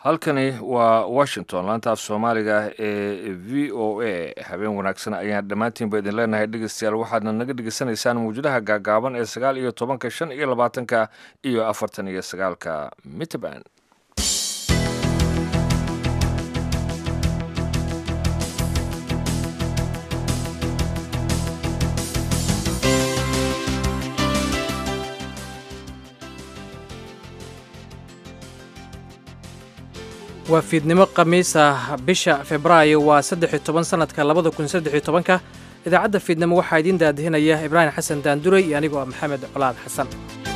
halkani waa washington laanta af soomaaliga ee v o a habeen wanaagsan ayaan dhammaantiinba idin leenahay dhegeystayaal waxaadna naga dhegeysanaysaan mawjadaha gaagaaban ee sagaal iyo tobanka shan iyo labaatanka iyo afartan iyo sagaalka mitban waa fiidnimo khamiis ah bisha febraayo waa saddex-iyo toban sanadka labada kun saddex-iyo tobanka idaacadda fiidnimo waxaa idiin daadihinaya ibraahim xasan daanduray iyo anigoo ah maxamed colaad xasan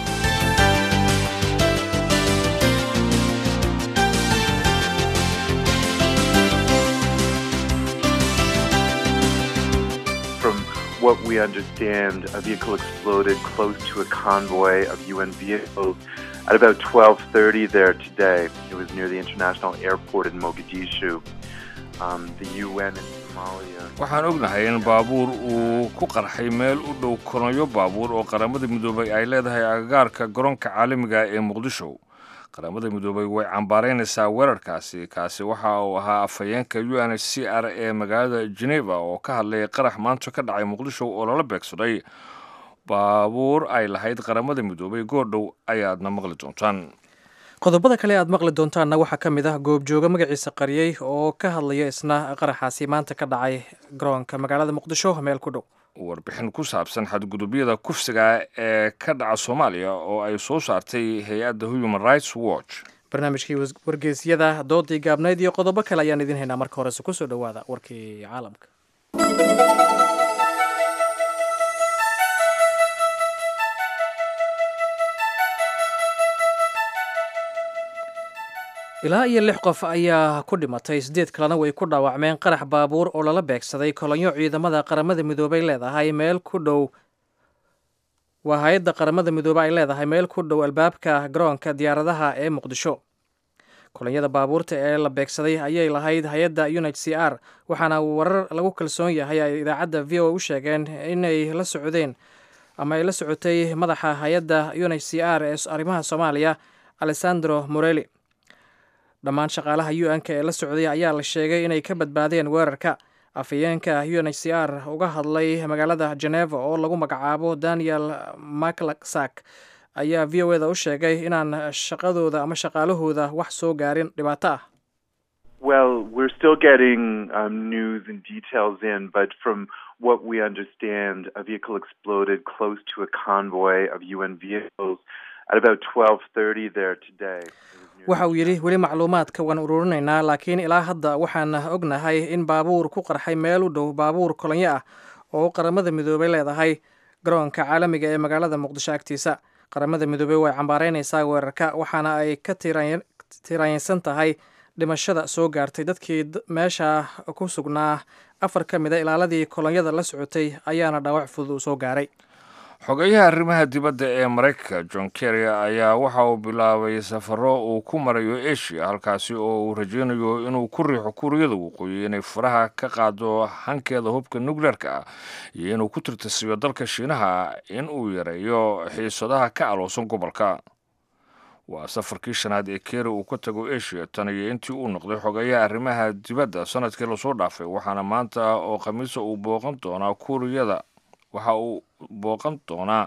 From what we understand, a vehicle exploded close to a convoy of UN vehicles at about 12:30 there today. It was near the international airport in Mogadishu. Um, the UN in Somalia. waxaan ognahay in baabuur uu ku qarxay meel u dhow koronyo baabuur oo qaramada midoobay ay leedahay agagaarka garoonka caalamiga ee muqdisho qaramada midoobay way cambaaraynaysaa weerarkaasi kaasi waxa uu ahaa afhayeenka u n h c r ee magaalada geneva oo ka hadlay qarax maanta ka dhacay muqdisho oo lala beegsaday baabuur ay lahayd qaramada midoobay goordhow ayaadna maqli doontaan qodobada kale aad maqli doontaanna waxaa ka mid ah goobjooga magaciisa qariyey oo ka hadlaya isna qaraxaasi maanta ka dhacay garoonka magaalada muqdisho meel ku dhow warbixin ku saabsan xadgudubyada kufsiga ee ka dhaca soomaaliya oo ay soo saartay hay-adda human rights watch barnaamijkii wargeysyada doodii gaabnayd iyo qodobo kale ayaan idiin haynaa marka horese kusoo dhowaada warkii caalamka ilaa iyo lix qof ayaa ku dhimatay siddeed kalena way ku dhaawacmeen qarax baabuur oo lala beegsaday kolonyo ciidamada qaramada midoobay leedahay meel ku dhow waa hay-adda qaramada midoobe ay leedahay meel ku dhow albaabka garoonka diyaaradaha ee muqdisho kolonyada baabuurta ee la beegsaday ayay lahayd hay-adda un h c r waxaana warar lagu kalsoon yahay ay idaacadda v o u sheegeen inay la socdeen ama ay la socotay madaxa hay-adda un h c r ee arrimaha soomaaliya alessandro morelli dhammaan shaqaalaha u n-ka ee la socday ayaa la sheegay inay ka badbaadeen weerarka afhayeenka u n h c r uga hadlay magaalada geneva oo lagu magacaabo daniel maclasak ayaa v o eda u sheegay inaan shaqadooda ama shaqaalahooda wax soo gaarin dhibaato ah Well, we're still getting um, news and details in, but from what we understand, a vehicle exploded close to a convoy of UN vehicles at about 12:30 there today. waxa uu yidhi weli macluumaadka waan ururinaynaa laakiin ilaa hadda waxaan ognahay in baabuur ku qarxay meel u dhow baabuur kolonyo ah oo qaramada midoobey leedahay garoonka caalamiga ee magaalada muqdisho agtiisa qaramada midoobey way cambaaraynaysaa weerarka waxaana ay ka tiraansan tahay dhimashada soo gaartay dadkii meesha ku sugnaa afar ka mid a ilaaladii kolonyada la socotay ayaana dhaawac fudud uu soo gaaray xogeyaha arrimaha dibadda ee maraykanka john kerry ayaa waxa uu bilaabay safaro uu ku marayo asia halkaasi oo uu rajaynayo inuu ku riixo kuuriyada waqooyi inay faraha ka qaado hankeeda hubka nukleerka ah iyo inuu ku tirtisiyo dalka shiinaha in uu yareeyo xiisadaha ka aloosan gobolka waa safarkii shanaad ee kerry uu ka tago asia tan iyo intii uu noqday xogeyaha arrimaha dibadda sanadkii lasoo dhaafay waxaana maanta oo khamiisa uu booqan doonaa kuuriyada waxa uu booqan doonaa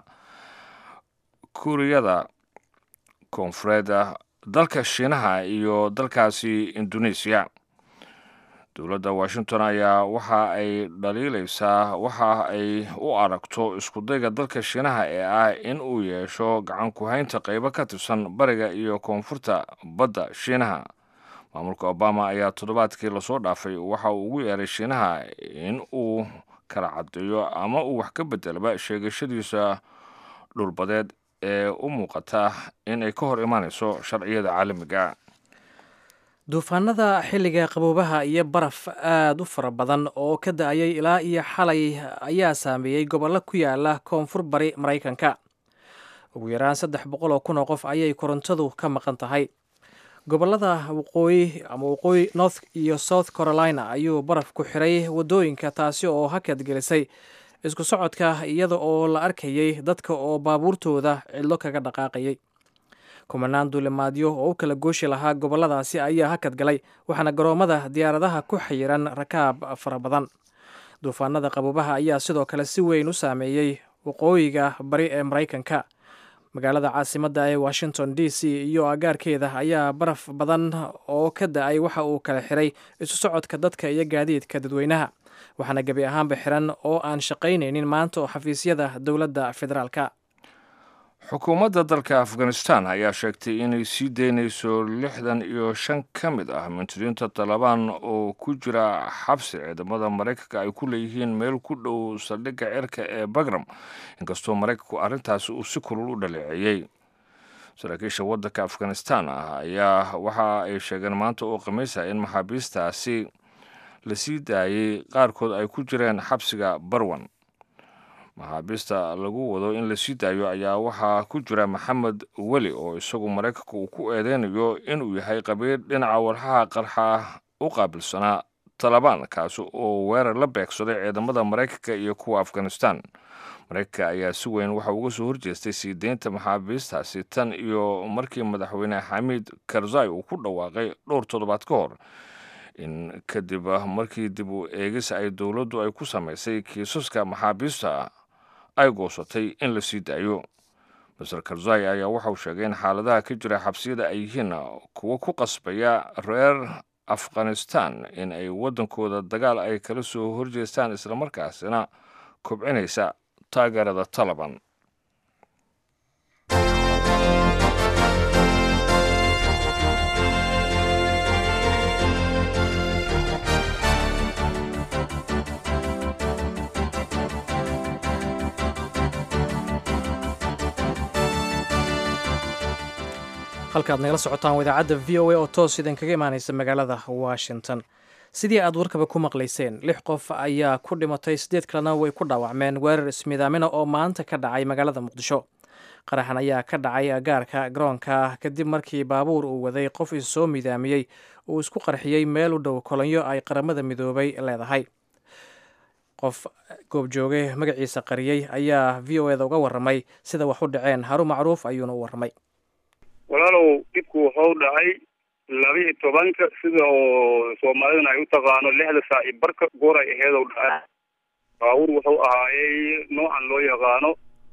kuuriyada koonfureed dalka shiinaha iyo dalkaasi indoneesiya dowladda washington ayaa waxa ay dhaliilaysaa waxa ay u aragto iskudayga dalka shiinaha ee ah in uu yeesho gacan ku-haynta qaybo ka tirsan bariga iyo koonfurta badda shiinaha maamulka obama ayaa toddobaadkii lasoo dhaafay waxa uu ugu yeeray shiinaha in uu kala caddeeyo ama uu wax ka bedelaba sheegashadiisa dhulbadeed ee u muuqata in ay ka hor imaanayso sharciyada caalamiga duufaanada xilliga qaboobaha iyo baraf aada u fara badan oo ka da-ayay ilaa iyo xalay ayaa saameeyey gobollo ku yaala koonfur bari maraykanka ugu yaraan saddex boqol oo kun oo qof ayay korontadu ka maqan tahay gobolada waqooyi ama waqooyi north iyo south carolina ayuu baraf ku xiray waddooyinka taasi oo hakad gelisay isku socodka iyada oo la arkayay dadka oo baabuurtooda cidlo kaga dhaqaaqayay kumanaan duulimaadyo oo u kala gooshi lahaa gobolladaasi ayaa hakad galay waxaana garoomada diyaaradaha ku xayiran rakaab fara badan duufaanada qabuubaha ayaa sidoo kale si weyn u saameeyey waqooyiga bari ee maraykanka magaalada caasimadda ee washington d c iyo agaarkeeda ayaa baraf badan oo ka da-ay waxa uu kala xiray isu socodka dadka iyo gaadiidka dadweynaha waxaana gebi ahaanba xiran oo aan shaqaynaynin maanta oo xafiisyada dowladda federaalka xukuumadda dalka afghanistan ayaa sheegtay inay sii daynayso lixdan iyo shan ka mid ah muntiriinta talabaan oo ku jira xabsi ciidamada maraykanka ay ku leeyihiin meel ku dhow saldhigga cirka ee bagram inkastoo maraykanku arrintaasi uu si kulul u dhaleeceeyey saraakiisha waddanka afghanistan ah ayaa waxa ay sheegeen maanta oo khamiisa in maxaabiistaasi la sii daayey qaarkood ay ku jireen xabsiga barwan maxaabiista lagu wado in la sii daayo ayaa waxaa ku jira maxamed weli oo isagu maraykanka uu ku eedeynayo inuu yahay qabiil dhinaca walxaha qarxa u qaabilsanaa talabaan kaasi oo weerar la beegsaday ciidamada maraykanka iyo kuwa afghanistan maraykanka ayaa si weyn waxa uga soo horjeestay sii deynta maxaabiistaasi tan iyo markii madaxweyne xamiid karzai uu ku dhawaaqay dhowr toddobaad ka hor in kadib markii dib u eegis ay dowladdu ay ku samaysay kiisaska maxaabiista ay goosatay in la sii daayo master karzai ayaa waxauu sheegay in xaaladaha ka jira xabsiyada ay yihiin kuwo ku qasbaya reer afghanistan in ay waddankooda dagaal ay kala soo horjeestaan islamarkaasina kobcinaysa taageerada taliban halkaad nagala socotaan idaacadda v o a oo toos idinkaga imaanaysa magaalada washington sidii aad warkaba ku maqlayseen lix qof ayaa ku dhimatay siddeed kalena way ku dhaawacmeen weerar ismiidaamina oo maanta ka dhacay magaalada muqdisho qaraxan ayaa ka dhacay agaarka garoonka kadib markii baabuur uu waday qof issoo midaamiyey uu isku qarxiyey meel u dhow kolonyo ay qaramada midoobay leedahay qof goobjooge magaciisa qariyey ayaa v o eda uga warramay sida wax u dhaceen haru macruuf ayuuna u warramay walaalow dhibku wuxuu dhacay laba-iyo tobanka sida oo soomaalidana ay u taqaano lixda saa iyo barka goor ay aheed ou dhacay baabuur wuxuu ahaayey noocan loo yaqaano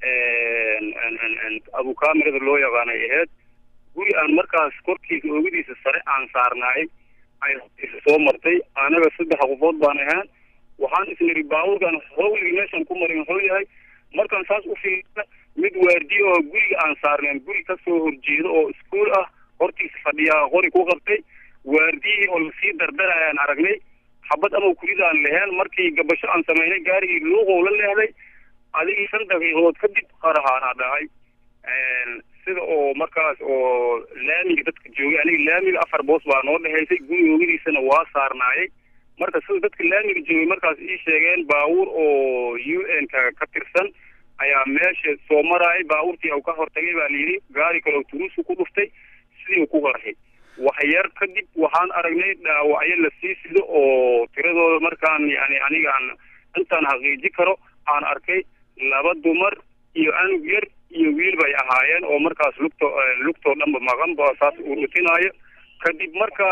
abukamirada loo yaqaano ay aheyd guri aan markaas korkiisa oogadiisa sare aan saarnaay ay soo martay anaga saddex qofood baan ahaan waxaan isniri baabuurkan howligi meeshan ku marin wuxuu yahay markaan saas u fiirina mid waardiye oo guriga aan saarneen guri kasoo horjeedo oo iskuol ah hortiisa fadhiyaa qori ku qabtay waardiyihii oo lasii dardarayaan aragnay xabad ama kuridaan leheen markii gabasho aan samaynay gaarigii luuqow la leehday adigii shan daqiiqadood kadib qarahaana dhacay sida oo markaas oo laamiga dadka joogay aniga laamiga afar boos baa noo dhexaysay guriga ogadiisana waa saarnaayay marka sida dadka laamiga joogay markaas ii sheegeen baabuur oo u n ka ka tirsan ayaa meesha soo maraayay baabuurtii u ka hortagay baa layidhi gaari kaleo turuusu ku dhuftay sidii u ku qarxay waxyar kadib waxaan aragnay dhaawacyo la sii sido oo tiradooda markaan yani anigaan intaan xaqiiji karo aan arkay laba dumar iyo anug yar iyo wiil bay ahaayeen oo markaas lugto lugtoo dhanba maqan ba saas uu dhutinaayo kadib marka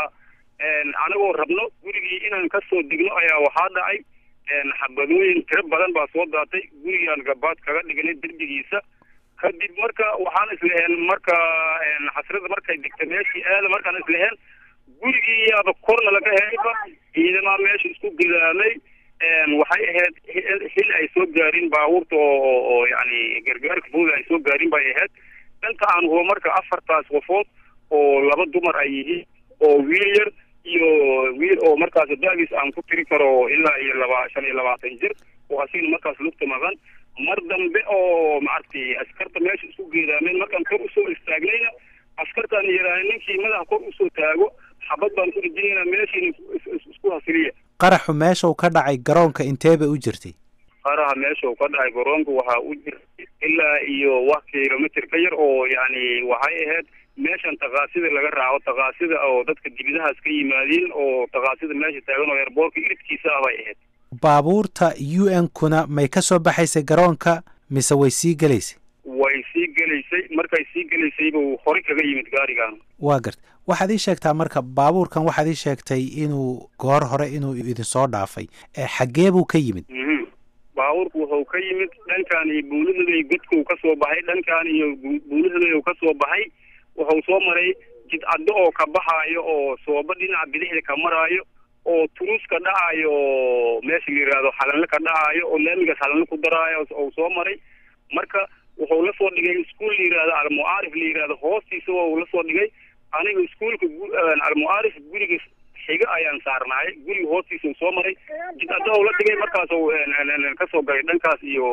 anagoo rabno gurigii inaan kasoo degno ayaa waxaa dhacay xabadooyin tiro badan baa soo daatay gurigaan gabaad kaga dhignay derbigiisa kadib marka waxaan islaheen marka xasrada markay degta meeshii aada markaan islaheen gurigii yaaba korna laga helayba ciidamaa meesha isku gidaamay waxay ahayd xil ay soo gaarin baabuurta oo oo yani gargaarka fudud ay soo gaarin bay ahayd dhanka aan hubo marka afartaas qofood oo laba dumar ay yihiin oo wiil yar iyo wiil oo markaas daagis aan ku tiri karo ilaa iyo laba shan iyo labaatan jir oo asigna markaas lugta maqan mar dambe oo maaragtay askarta meesha isku geedaameen markaan kor usoo istaagnayna askartaan yarahay ninkii madaxa kor usoo taago xabad baan ku dhijinayna meeshiina isku hasiliya qaraxu meesha uu ka dhacay garoonka intee bay u jirtay qaraha meesha uu ka dhacay garoonka waxaa u jirtay ilaa iyo wax kilomitr ka yar oo yani waxay ahayd meeshan takaasida laga raaco takaasida oo dadka dibidahaas ka yimaadiin oo takaasida meesha taagan oo eerboorka iridkiisa ah bay ahayd baabuurta u n kuna may ka soo baxaysay garoonka mise way sii gelaysay way sii gelaysay markay sii gelaysayba uu hore kaga yimid gaarigan waa garta waxaad ii sheegtaa marka baabuurkan waxaad ii sheegtay inuu goor hore inuu idinsoo dhaafay xaggee buu ka yimid baabuurku wuxuu ka yimid dhankan iyo buulihaday godka uu kasoo baxay dhankan iyo buulihaday uu kasoo baxay wuxuu soo maray jidcaddo oo ka baxaayo oo sooba dhinaca bidixda ka maraayo oo turus ka dhacaayo oo meesha la yihahdo xalanle ka dhacaayo oo laamigaas xalanle ku daraayo ou soo maray marka wuxuu la soo dhigay iskuol la yihahdo almucaarif la yihahdo hoostiisa uu la soo dhigay aniga iskuolka almucaarif guriga xiga ayaan saarnaay guriga hoostiisa uu soo maray jidcaddo ou la dhigay markaas kasoo galay dhankaas iyo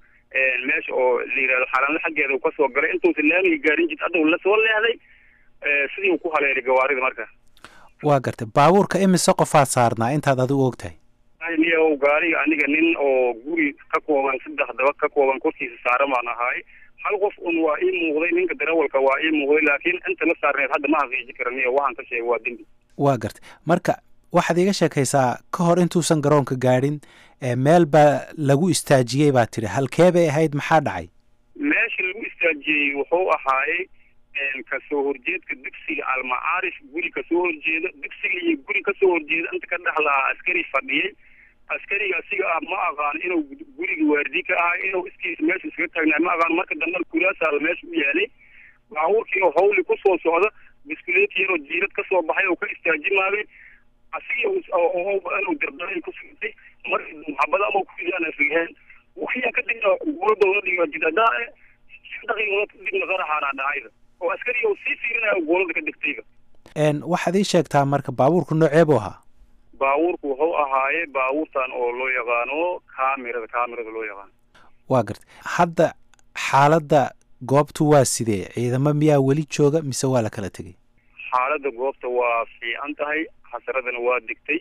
meesha oo la yihahdo xalanle xaggeeda uu kasoo galay intuusan laamiga gaarin jidcadda uu lasoo leexday sidii uu ku haleelay gawaarida marka waa gartay baabuurka imise qofaad saarnaa intaad adigu og tahay niyow gaariga aniga nin oo guri ka kooban saddex dabad ka kooban korkiisa saaran baan ahaay hal qof un waa ii muuqday ninka darawalka waa ii muuqday laakiin inta la saarneed hadda ma haqiiji kara niyo waxaan ka sheegay waa dembi waa gartay marka waxaad iiga sheekaysaa ka hor intuusan garoonka gaadhin meel baa lagu istaajiyey baa tidhi halkee bay ahayd maxaa dhacay meesha lagu istaajiyey wuxuu ahaayey kasoo horjeedka dugsiga almacaarif guri kasoo horjeeda dugsiga iyo guri kasoo horjeeda inta ka dhex lahaa askari fadhiyey askariga asiga ah ma aqaan inuu guriga waardi ka ahaa inuu iskiisa meesha iskaga taagnaa ma aqaan marka dambe kuraasaala meesha u yaalay baabuurkii oo hawli kusoo socda biskuleeti yaroo jiirad kasoo baxay oo ka istaajimaaday asiga inuu dardara ku sugtay marka maxabada ama kuridaan afigaheen waxyaa kadibna gurada la dhigo jidadaa shan daqiiqadood kadibna qaraxaana dhacayda oo askariga uu sii fiirinayo goolada ka degtayba waxaad ii sheegtaa marka baabuurku noocee buu ahaa baabuurku wuxuu ahaaye baabuurtan oo loo yaqaano kamirada kamirada loo yaqaano waa gartay hadda xaaladda goobtu waa sidee ciidamo miyaa weli jooga mise waa la kala tegay xaaladda goobta waa fiican tahay xasaradana waa degtay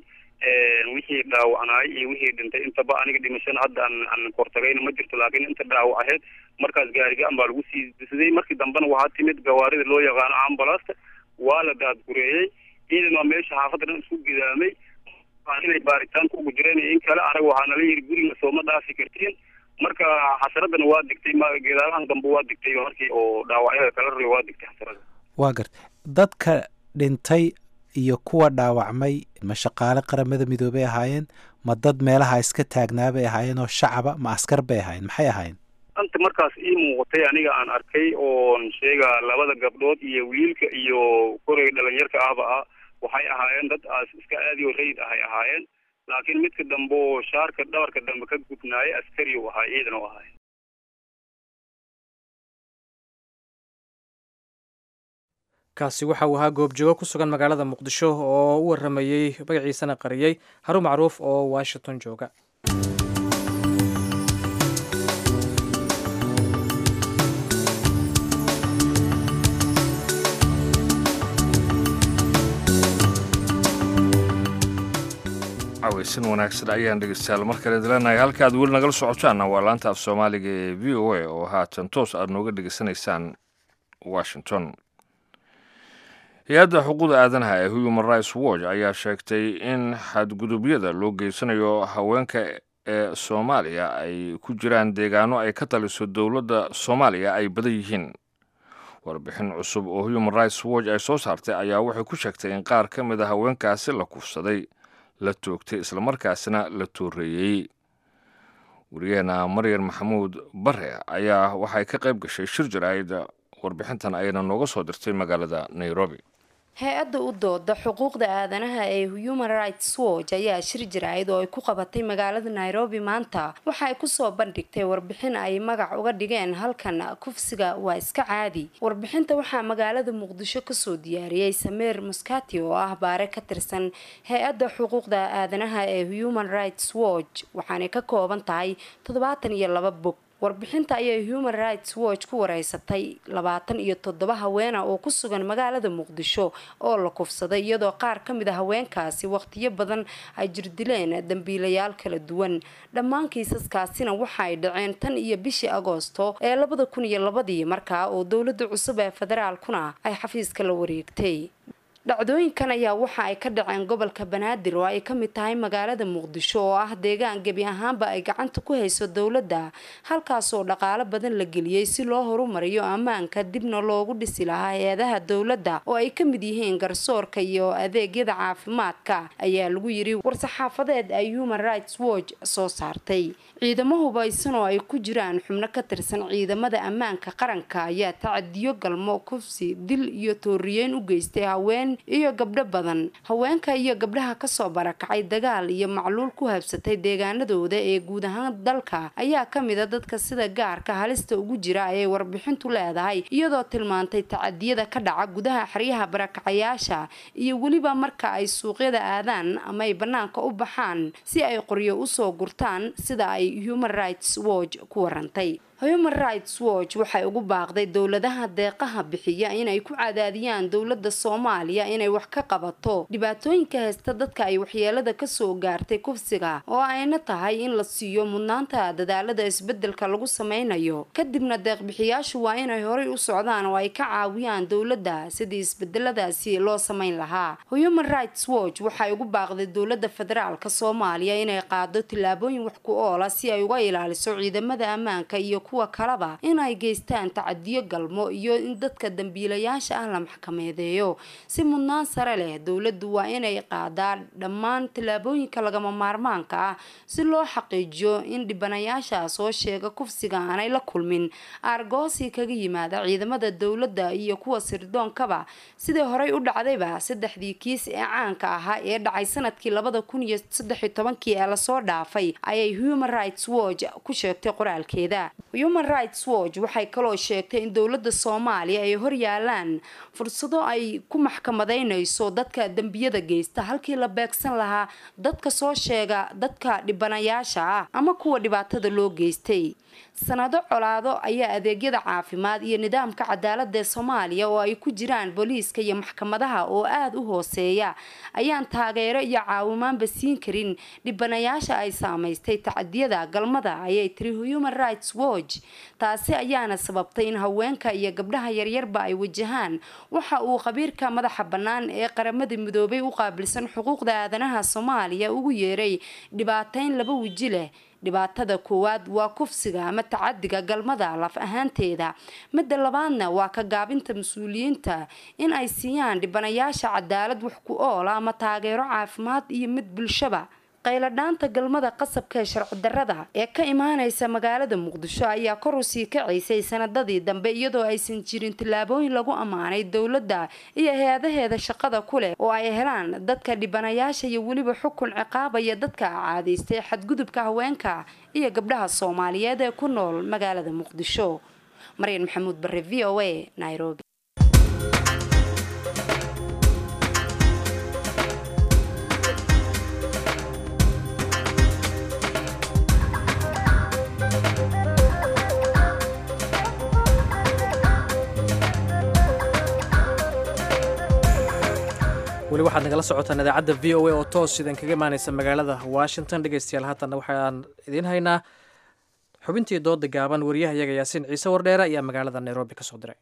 wixii dhaawacnaay iyo wixii dhintay intaba aniga dhimashana hadda aan aan kortagayna ma jirto laakiin inta dhaawac ahayd markaas gaarigaan baa lagu sii disiday markii dambena waxaa timid gawaarida loo yaqaano ambulasta waa la daadgureeyey ciidan waa meesha xaafadda dhan isku gidaamay inay baaritaanka ugu jireen in kale anaga waxaa nala yidhi guriga sooma dhaafi kartiin marka xasaradana waa digtay gedaalahan dambe waa digtay markii oo dhaawacyada kala rray waa digtay xasarada waa gartay dadka dhintay iyo kuwa dhaawacmay ma shaqaale qaramada midoobay ahaayeen ma dad meelaha iska taagnaabay ahaayeen oo shacaba ma askar bay ahaayeen maxay ahaayeen anta markaas ii muuqatay aniga aan arkay oon sheegaa labada gabdhood iyo wiilka iyo koreyga dhalinyarka ahba ah waxay ahaayeen dad aas iska aadi oo rayid ahay ahaayeen laakiin midka dambe oo shaarka dhabarka dambe ka gudnaayay askari u ahaa ciidan u ahay kaasi waxa uu ahaa goobjoogo ku sugan magaalada muqdisho oo u waramayey magaciisana qariyey harun macruuf oo washington jooga caweysan wanaagsan ayaan dhegeystayaal mar kale dilanahay halka aad weli nagala socotaanna waa laanta af soomaaliga ee v o a oo haatan toos aad nooga dhegeysanaysaan washington hay-adda xuquuqda aadanaha ee human rights watch ayaa sheegtay in xadgudubyada loo geysanayo haweenka ee soomaaliya ay ku jiraan deegaano ay ka taliso dowladda soomaaliya ay badan yihiin warbixin cusub oo human rights watch ay soo saartay ayaa waxay ku sheegtay in qaar ka mid a haweenkaasi la kufsaday la toogtay islamarkaasina la tooreeyey wariyaheena maryar maxamuud bare ayaa waxay ka qayb gashay shir jaraa'id warbixintan ayayna nooga soo dirtay magaalada nairobi hay-adda u dooda xuquuqda aadanaha ee human rights watch ayaa shir jaraa'id oo ay ku qabatay magaalada nairobi maanta waxa ay kusoo bandhigtay warbixin ay magac uga dhigeen halkan kufsiga waa iska caadi warbixinta waxaa magaalada muqdisho kasoo diyaariyey sameer muskati oo ah baare ka tirsan hay-adda xuquuqda aadanaha ee human rights watch waxaanay ka kooban tahay toddobaatan iyo laba bog warbixinta ayay human rights watch ku wareysatay labaatan iyo toddoba haweena oo ku sugan magaalada muqdisho oo la kufsaday iyadoo qaar ka mid a haweenkaasi waqtiyo badan ay jirdileen dambiilayaal kala duwan dhammaan kiisaskaasina waxa ay dhaceen tan iyo bishii agoosto ee labada kun iyo labadii markaa oo dowlada cusub ee federaalkuna ay xafiiska la wareegtay dhacdooyinkan ayaa waxa ay ka dhaceen gobolka banaadir oo ay ka mid tahay magaalada muqdisho oo ah deegaan gebi ahaanba ay gacanta ku hayso dowladda halkaasoo dhaqaalo badan la geliyey si loo horumariyo ammaanka dibna loogu dhisi lahaa hay-adaha dowladda oo ay ka mid yihiin garsoorka iyo adeegyada caafimaadka ayaa lagu yiri war-saxaafadeed ay human rights watch soo saartay ciidamo hubaysan oo ay ku jiraan xubno ka tirsan ciidamada ammaanka qaranka ayaa tacadiyo galmo kufsi dil iyo tooriyeyn u geystay haween iyo gabdho badan haweenka iyo gabdhaha kasoo barakacay dagaal iyo macluul ku habsatay deegaanadooda ee guud ahaan dalka ayaa ka mid a dadka sida gaarka halista ugu jira ayay warbixintu leedahay iyadoo tilmaantay tacadiyada ka dhaca gudaha xeryaha barakacayaasha iyo weliba marka ay suuqyada aadaan ama ay banaanka u baxaan si ay qoryo usoo gurtaan sida ay human rights watch ku warantay human rights watch waxay ugu baaqday dowladaha deeqaha bixiya inay ku cadaadiyaan dowlada soomaaliya inay wax ka qabato dhibaatooyinka haysta dadka ay waxyeelada kasoo gaartay kufsiga oo ayna tahay in la siiyo mudnaanta dadaalada isbedelka lagu sameynayo kadibna deeqbixiyaashu waa inay horay u socdaan oo ay ka caawiyaan dowladda sidii isbedeladaasi loo sameyn lahaa human rights watch waxay ugu baaqday dowlada federaalk soomaaliya inay qaado tillaabooyin wax ku oola si ay uga ilaaliso ciidamada ammaanka iyo kuwa kalaba in ay geystaan tacadiyo galmo iyo in dadka dambiilayaasha ah la maxkameedeeyo si mudnaan sare leh dowladdu waa inay qaadaa dhammaan tillaabooyinka lagama maarmaanka ah si loo xaqiijiyo in dhibanayaasha soo sheega kufsiga aanay la kulmin aargoosi kaga yimaada ciidamada dowladda iyo kuwa sirdoonkaba sidii horey u dhacdayba saddexdii kiis ee caanka ahaa ee dhacay sanadkii labada kun iyo saddex iyo tobankii ee lasoo dhaafay ayay human rights watch ku sheegtay qoraalkeeda human rights watch waxay kaloo sheegtay in dowladda soomaaliya ay hor yaalaan fursado ay ku maxkamadeynayso dadka dembiyada geysta halkii la beegsan lahaa dadka soo sheega dadka dhibanayaasha ah ama kuwa dhibaatada loo geystay sanado colaado ayaa adeegyada caafimaad iyo nidaamka cadaalada ee soomaaliya oo ay ku jiraan booliiska iyo maxkamadaha oo aada u hooseeya ayaan taageero iyo caawimaanba siin karin dhibanayaasha ay saameystay tacadiyada galmada ayay tiri human rights watch taasi ayaana sababtay in haweenka iyo gabdhaha yaryarba ay wajahaan waxa uu khabiirka madaxa bannaan ee qaramada midoobay u qaabilsan xuquuqda aadanaha soomaaliya ugu yeeray dhibaateyn laba weji leh dhibaatada koowaad waa kufsiga ama tacadiga galmada laf ahaanteeda midda labaadna waa ka gaabinta mas-uuliyiinta in ay siiyaan dhibanayaasha cadaalad wax ku oola ama taageero caafimaad iyo mid bulshaba qayladhaanta galmada qasabka ee sharci darrada ee ka imaanaysa magaalada muqdisho ayaa kor u sii kacaysay sanadadii dambe iyadoo aysan jirin tillaabooyin lagu ammaanay dowladda iyo hay-adaheeda shaqada ku leh oo ay helaan dadka dhibanayaasha iyo weliba xukun ciqaabaya dadka caadaystay xadgudubka haweenka iyo gabdhaha soomaaliyeed ee ku nool magaalada muqdisho maryan maxamuud bare v o a nairobi weli waxaad nagala socotaan idaacadda v o a oo toos idan kaga imaaneysa magaalada washington dhegeystayaal haatanna waxaan idiin haynaa xubintii dooda gaaban wariyahayaga yaasiin ciise wardheere ayaa magaalada nairobi ka soo diray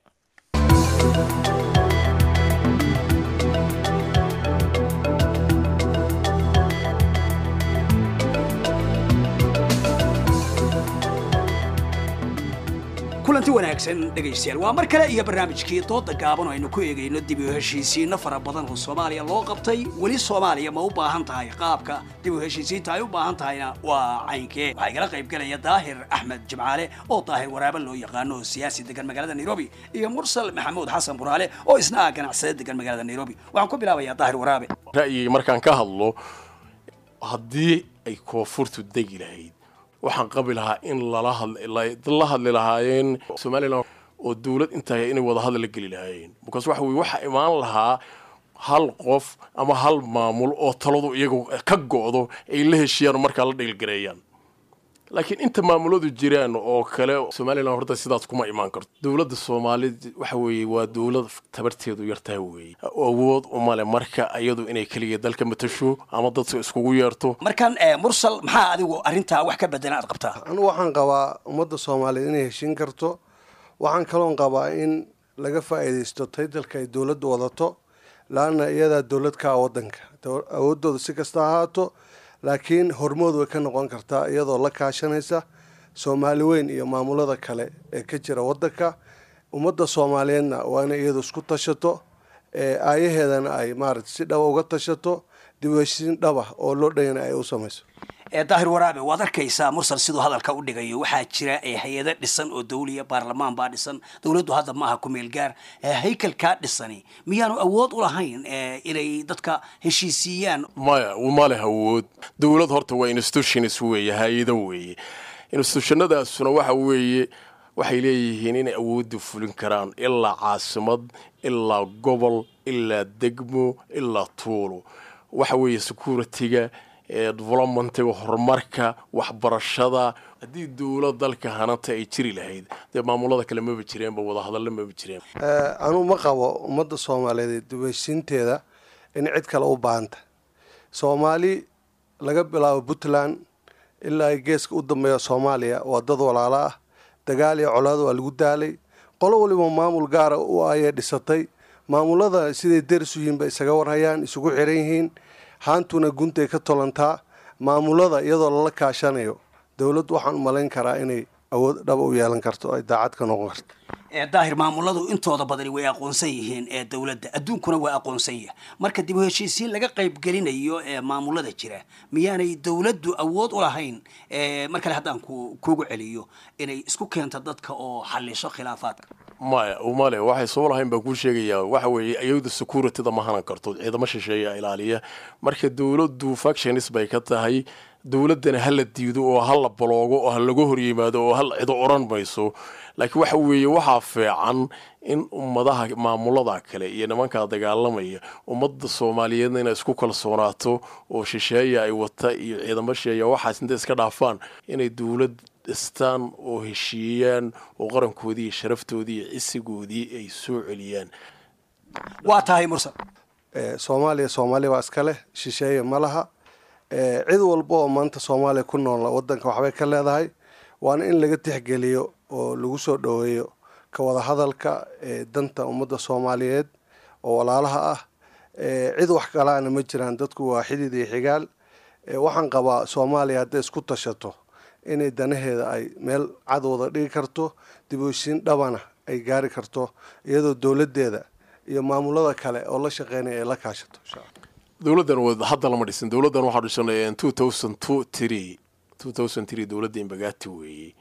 kulanti wanaagsan dhegaystayaal waa mar kale iyo barnaamijkii dooda gaaban oo aynu ku eegayno dib u heshiisiinno fara badan oo soomaaliya loo qabtay weli soomaaliya ma u baahan tahay qaabka dib u heshiisiinta ay u baahan tahayna waa caynkee waxaa igala qaybgelaya daahir axmed jimcaale oo daahir waraaba loo yaqaano oo siyaasi degan magaalada nairobi iyo mursal maxamuud xasan buraale oo isna ah ganacsade degan magaalada nairobi waxaan ku bilaabayaa daahir waraabe ra'yigay markaan ka hadlo haddii ay koonfurtu degi lahayd waxaan qabi lahaa in lala hadla hadli lahaayeen somalilan oo dowlad intaa inay wada hadal la geli lahaayeen markaas waxa weye waxaa imaan lahaa hal qof ama hal maamul oo taladu iyagu ka go'do ay la heshiiyaan markaa la dhilgareeyaan laakiin inta maamuladu jiraan oo kale somalilan horta sidaas kuma imaan karto dowladda soomaalida waxa weeye waa dowlad tabarteedu yartaha weeye awood umale marka iyadu inay keliya dalka matasho ama dadka iskugu yeerto markaan mursal maxaa adigu arrintaa wax ka bedena aad qabtaa anigu waxaan qabaa ummadda soomaaliyeed inay heshiin karto waxaan kaloon qabaa in laga faa'iidaysto taytalka ay dowladdu wadato laanna iyadaa dowlad ka ah waddanka awooddooda si kasta ahaato laakiin hormood way ka noqon kartaa iyadoo la kaashanaysa soomaali weyn iyo maamulada kale ee ka jira waddanka ummadda soomaaliyeedna waa inay iyadu isku tashato aayaheedana ay maaragta si dhaba uga tashato dib u heshiin dhaba oo loo dhayana ay u samayso daahir waraabe waad arkaysaa mursal siduu hadalka u dhigayo waxaa jira hay-ado dhisan oo dawliya baarlamaan baa dhisan dowladdu hadda maaha ku meel gaar haykalkaa dhisani miyaanu awood u lahayn inay dadka heshiisiiyaan maya ma leh awood dowlad horta waa institutions weeye hay-ado weeye institutionadaasuna waxa weeye waxay leeyihiin inay awoodda fulin karaan ilaa caasimad ilaa gobol ilaa degmo ilaa tuulo waxa weeye security-ga developmentiga horumarka waxbarashada haddii dowlad dalka hananta ay jiri lahayd dee maamulada kale maba jireenba wadahadalla maba jireen anuu ma qabo ummadda soomaaliyeed dibheshiinteeda in cid kale u baahanta soomaali laga bilaabo puntland ilaa geeska u dambeeya soomaaliya waa dad walaalo ah dagaal iyo colaad waa lagu daalay qolo waliba maamul gaara u ayay dhisatay maamulada siday deris u yihiin bay isaga warhayaan isugu xiran yihiin haantuna guntay ka tolantaa maamulada iyadoo lala kaashanayo dowladd waxaan u malayn karaa inay awood dhaba u yeelan karto ay daacad ka noqon karto daahir maamuladu intooda badani way aqoonsan yihiin ee dowladda adduunkuna waa aqoonsan yahay marka dib u heshiisiin laga qayb gelinayo ee maamulada jira miyaanay dowladdu awood u lahayn mar kale haddaan ku kugu celiyo inay isku keento dadka oo xalliso khilaafaadka maya male waxay soo lahayn baan kuu sheegayaa waxa weeye ayada securityda ma hanan karto ciidamo shisheeya ilaaliya marka dowladdu factionis bay ka tahay dowladdana ha la diido oo ha la baloogo oo ha laga hor yimaado oo hal cido odhan mayso laakiin waxa weeye waxaa fiican in ummadaha maamulada kale iyo nimankaa dagaalamaya ummadda soomaaliyeedna inay isku kalsoonaato oo shisheeya ay wata iyo ciidamo shisheeya waxaas intay iska dhaafaan inay dowlad dhistaan oo heshiiyaan oo qarankoodii iyo sharaftoodii iyo cisigoodii ay soo celiyaan waa tahay mursal soomaaliya soomaaliya waa iska leh shisheeye ma laha cid walba oo maanta soomaaliya ku nool wadanka waxbay ka leedahay waana in laga tixgeliyo oo lagu soo dhoweeyo ka wada hadalka danta ummadda soomaaliyeed oo walaalaha ah cid wax kalaana ma jiraan dadku waa xidid iyo xigaal waxaan qabaa soomaaliya hadday isku tashato inay danaheeda ay meel cad wada dhigi karto dib u heshiin dhabana ay gaari karto iyadoo dowladeeda iyo maamulada kale oo la shaqeynaya ay la kaashato dowladdan hadda lama dhisin dowladdan waxaa dhishanay two thousand two three two thousand three dowladda imbagati weeyey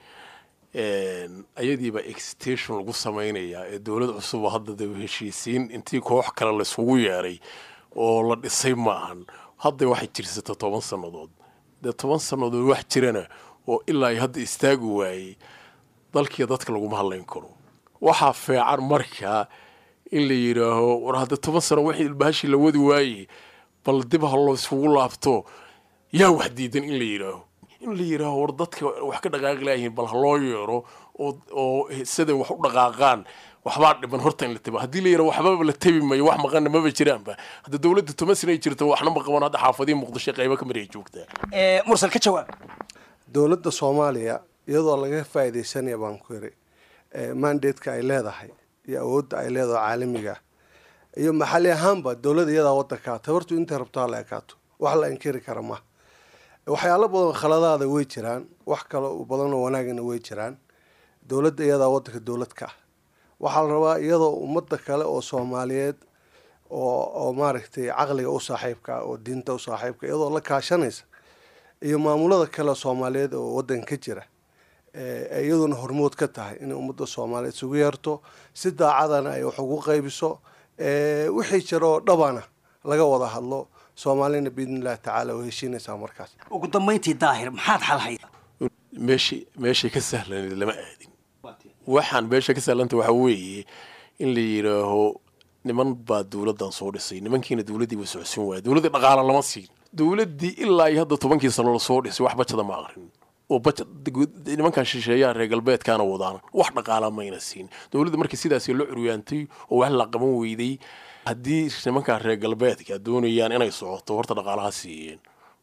ayadiiba extension lagu samaynayaa ee dowlad cusub oo hadda dib heshiisiin intii koox kale layskugu yeeray oo la dhisay ma ahan hadda waxay jirsata toban sannadood dee toban sannadood wax jirana oo ilaa ay hadda istaagi waayey dalkiiyo dadka laguma hadlayn karo waxaa fiican markaa in la yidhaaho war hadda toban sano wixii ilbahashii la wadi waayey bal dib ha loo isugu laabto yaa wax diidan in la yidhaaho in la yidhaaho war dadka wax ka dhaqaaqi laayihiin bal ha loo yeero oo oo siday wax u dhaqaaqaan waxbaa dhiban horta in la tabi haddii la yidhaho waxbaba la tabi mayo wax maqanna maba jiraanba hadda dowladda toban sana ay jirto waxna ma qaban hadda xaafadihi muqdisho qaybo ka mid ay joogtaa mursal ka jawaab dowladda soomaaliya iyadoo laga faa'iidaysanaya baan ku yiri mandatka ay leedahay iyo awoodda ay leedahay caalamiga iyo maxalli ahaanba dowladda iyadaa wadankaa tabartu intay rabto ha la ekaato wax la inkiri kara ma waxyaalo badan khaladaada way jiraan wax kale badan oo wanaagana way jiraan dowladda iyadaa wadanka dowlad ka ah waxaa la rabaa iyadoo ummadda kale oo soomaaliyeed oo oo maaragtay caqliga u saaxiibka oo diinta u saaxiibka iyadoo la kaashanaysa iyo maamulada kale soomaaliyeed oo wadanka ka jira iyaduna hormood ka tahay inay ummadda soomaaliyeed isugu yeerto si daacadana ay wax ugu qaybiso wixii jira oo dhabana laga wada hadlo soomaalina biidni illahi tacaala way heshiinaysaa markaas ugu dambayntii daahir maxaad xalhayda meeshii meeshay ka sahlaneed lama aadin waxaan meesha ka sahlanta waxaa weeye in la yidhaaho niman baa dowladdan soo dhisay nimankiina dowladdii way socodsiin waaya dowladdii dhaqaala lama siin dowladdii ilaa iyo hadda tobankii sano lasoo dhisay wax bajada ma aqrin oo bajad nimankan shisheeyaha reer galbeedkaana wadaan wax dhaqaala mayna siin dowladda markii sidaasi la curyaantay oo wax la qaban weyday haddii nimankan reer galbeedka doonayaan inay socoto horta dhaqaalaha siiyeen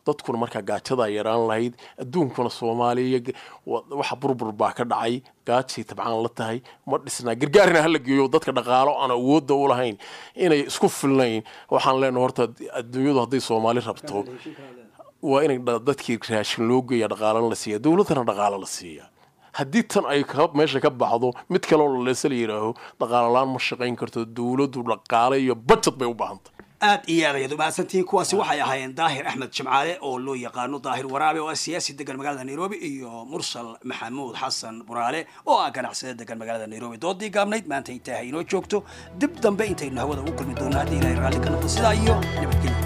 dadkuna markaa gaajadaa yaraan lahayd adduunkuna soomaaliya waxa burbur baa ka dhacay gaajay tabcaan la tahay ma dhisnaa gargaarina hala geeyo dadka dhaqaalo aan awoodda u lahayn inay isku filnayn waxaan leenahay horta adduunyadu hadday soomaali rabto waa inay dadkii raashin loo geeya dhaqaalana la siiya dowladdana dhaqaalo la siiya haddii tan ay meesha ka baxdo mid kaleo laleesa la yidhaaho dhaqaalolaan ma shaqayn karto dowladdu dhaqaale iyo budget bay u baahantay aad iyo aad ayaad umahadsantihiin kuwaasi waxay ahaayeen daahir axmed jimcaale oo loo yaqaano daahir waraabe oo ah siyaasi degan magaalada nairobi iyo mursal maxamuud xasan buraale oo ah ganacsade degan magaalada nairobi doodii gaabnayd maanta intaaha inoo joogto dib dambe intaynu hawada ugu kulmi doonno haddii ilahay raalli ka noqdo sidaa iyo nabadgelyo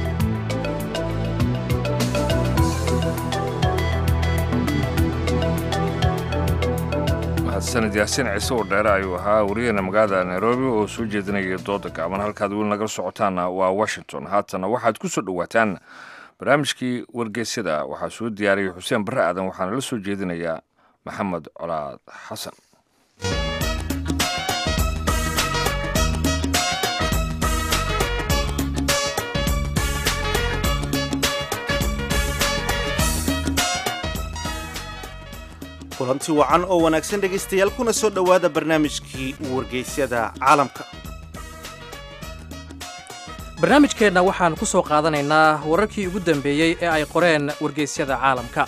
sanad yaasiin ciise oo dheere ayuu ahaa wariyaheena magaalada nairobi oo soo jeedinaya dooda gaaban halkaad weli nagala socotaanna waa washington haatana waxaad ku soo dhowaataan barnaamijkii wargeysyada waxaa soo diyaariyay xuseen barre aadan waxaana la soo jeedinayaa maxamed colaad xasan kulanti wacan oo wanaagsan dhegaystayaal kuna soo dhowaada barnaamijkii wargeysyada caalamka barnaamijkeenna waxaan ku soo qaadanaynaa wararkii ugu dambeeyey ee ay qoreen wargeysyada caalamka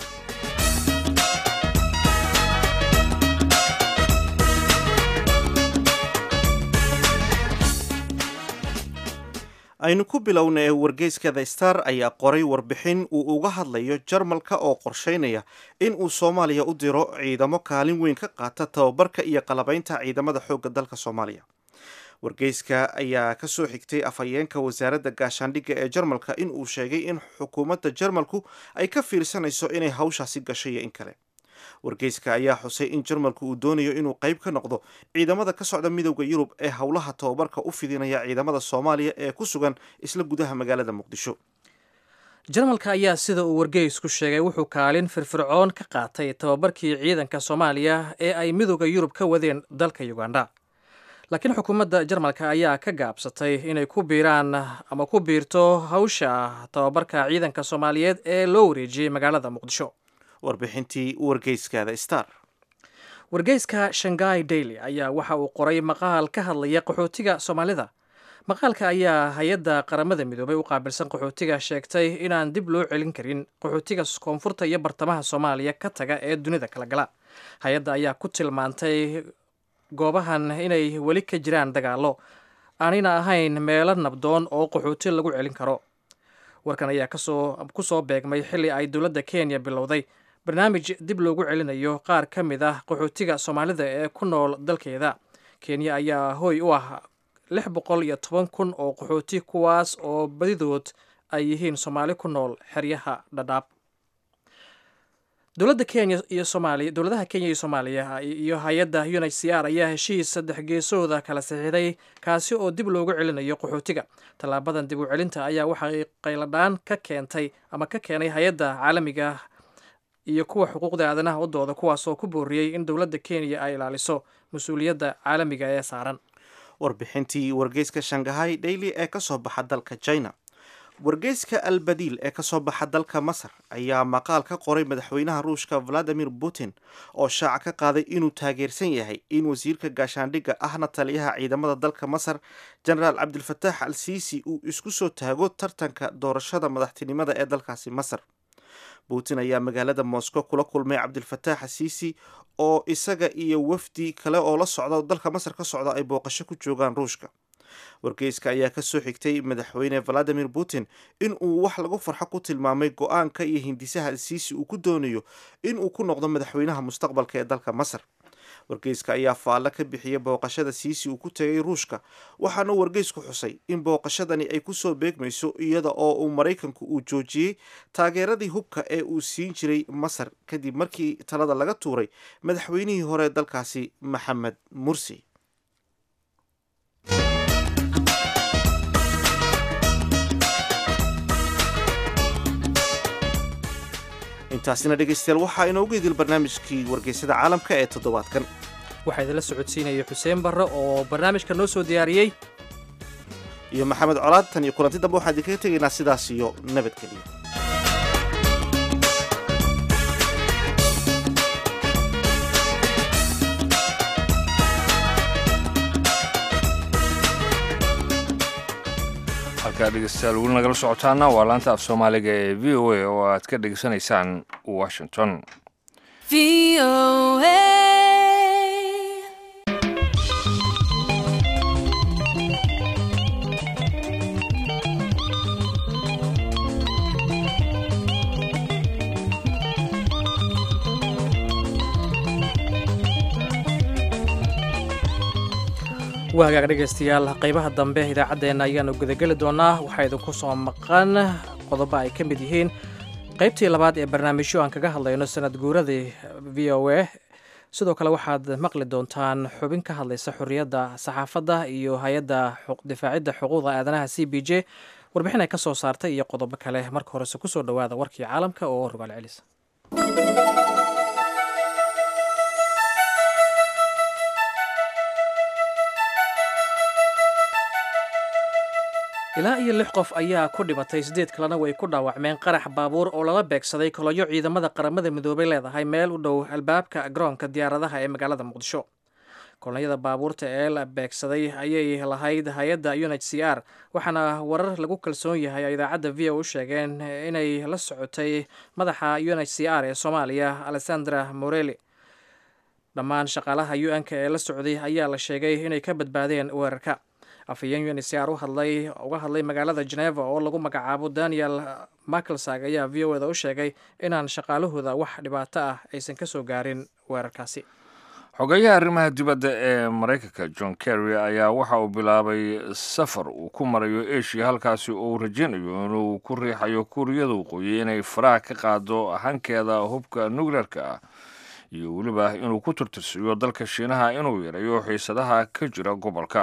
aynu ku bilownay wargeyska the star ayaa qoray warbixin uu uga hadlayo jarmalka oo qorsheynaya in uu soomaaliya u diro ciidamo kaalin weyn ka qaata tababarka iyo qalabaynta ciidamada xoogga dalka soomaaliya wargeyska ayaa ka soo xigtay afhayeenka wasaaradda gaashaandhigga ee jarmalka in uu sheegay in xukuumadda jarmalku ay ka fiirsanayso inay hawshaasi gasho iyo in kale wargeyska ayaa xusay in jarmalku uu doonayo inuu qayb ka noqdo ciidamada ka socda midowda yurub ee howlaha tababarka u fidinaya ciidamada soomaaliya ee ku sugan isla gudaha magaalada muqdisho jarmalka ayaa sida uu wargeysku sheegay wuxuu kaalin firfircoon ka qaatay tababarkii ciidanka soomaaliya ee ay midowda yurub ka wadeen dalka uganda laakiin xukuumadda jarmalka ayaa ka gaabsatay inay ku biiraan ama ku biirto hawsha tababarka ciidanka soomaaliyeed ee loo wareejiyey magaalada muqdisho warbixintii wargeyskada star wargeyska shangai daily ayaa waxa uu qoray maqaal ka hadlaya qaxootiga soomaalida maqaalka ayaa hay-adda qaramada midoobay u qaabilsan qaxootiga sheegtay inaan dib loo celin karin qaxootiga koonfurta iyo bartamaha soomaaliya ka taga ee dunida kala gala hay-adda ayaa ku tilmaantay goobahan inay weli ka jiraan dagaallo aanayna ahayn meelo nabdoon oo qaxooti lagu celin karo warkan ayaa kasoo ku soo beegmay xilli ay dowladda kenya bilowday barnaamij dib loogu celinayo qaar ka mid ah qaxootiga soomaalida ee ku nool dalkeeda kenya ayaa hooy u ah lix boqol iyo toban kun oo qaxooti kuwaas oo badidood ay yihiin soomaali ku nool xeryaha dhadhaab dowladda kenya iyo soomaaliya dowladaha kenya iyo soomaaliya iyo hay-adda un h c r ayaa heshiis saddex geesooda kala saxiixday kaasi oo dib loogu celinayo qaxootiga tallaabadan dib u celinta ayaa waxay qayladhaan ka keentay ama ka keenay hay-adda caalamiga iyo kuwa xuquuqda aadanaha u dooda kuwaas oo ku booriyey in dowladda kenya ay ilaaliso mas-uuliyadda caalamiga ee saaran warbixintii wargeyska shangahay daily ee ka soo baxa dalka china wargeyska albadiil ee kasoo baxa dalka masar ayaa maqaal ka qoray madaxweynaha ruushka valadimir putin oo shaaca ka qaaday inuu taageersan yahay in wasiirka gaashaandhigga ahna taliyaha ciidamada dalka masar jenaraal cabdilfataax al siisi uu isku soo taago tartanka doorashada madaxtinimada ee dalkaasi masar putin ayaa magaalada moscow kula kulmay cabdilfataax asiisi oo isaga iyo wafdi kale oo la socda dalka masar ka socda ay booqasho ku joogaan ruushka wargeyska ayaa ka soo xigtay madaxweyne valadimir putin in uu wax lagu farxo ku tilmaamay go-aanka iyo hindisaha alsiisi uu ku doonayo in uu ku noqdo madaxweynaha mustaqbalka ee dalka masar wargeyska ayaa faallo ka bixiyay booqashada siisi uu ku tegay ruushka waxaana wargeysku xusay in booqashadani ay kusoo beegmayso iyada oo uu maraykanku uu joojiyey taageeradii hubka ee uu siin jiray masar kadib markii talada laga tuuray madaxweynihii hore dalkaasi maxamed mursi intaasina dhegaystayaal waxaa inoogu idil barnaamijkii wargeysada caalamka ee toddobaadkan waxaa idinla socodsiinaya xuseen barre oo barnaamijka noo soo diyaariyey iyo maxamed colaad tan iyo kulanti dambe waxaan idinkaga tegaynaa sidaas iyo nabadgeliya halkaa dhegeystayaal weli nagala socotaana waa laanta af soomaaliga ee v o a oo aad ka dhegeysanaysaan washington waa hagaag dhegaystayaal qaybaha dambe idaacaddeenna ayaanu gudageli doonaa waxaa idinku soo maqan qodobo ay ka mid yihiin qaybtii labaad ee barnaamijyo aan kaga hadlayno sanad guuradii v o a sidoo kale waxaad maqli doontaan xubin ka hadlaysa xorriyadda saxaafadda iyo hay-adda difaacidda xuquuqda aadanaha c b j warbixin ay ka soo saartay iyo qodobo kale marka horese kusoo dhowaada warkii caalamka oo rogaal celis ilaa iyo lix qof ayaa ku dhimatay siddeed kalena way ku dhaawacmeen qarax baabuur oo lala beegsaday kolonyo ciidamada qaramada midoobay leedahay meel u dhow albaabka garoonka diyaaradaha ee magaalada muqdisho kolonyada baabuurta ee la beegsaday ayay lahayd hay-adda u h c r waxaana warar lagu kalsoon yahay oo idaacadda v o u sheegeen inay la socotay madaxa u h c r ee soomaaliya alexandra moreli dhammaan shaqaalaha u n-ka ee la socday ayaa la sheegay inay ka badbaadeen weerarka afhayeen uncr u hadlay uga hadlay magaalada geneva oo lagu magacaabo daniel maclsag ayaa v o eda u sheegay inaan shaqaalahooda wax dhibaato ah aysan ka soo gaarin weerarkaasi xogeyaha arrimaha dibadda ee maraykanka john kerry ayaa waxa uu bilaabay safar uu ku marayo asia halkaasi oo uu rajaynayo inuu ku riixayo kuuriyada waqooyi inay faraha ka qaado hankeeda hubka nukleerka ah iyo weliba inuu ku tirtirsiiyo dalka shiinaha inuu yareeyo xiisadaha ka jira gobolka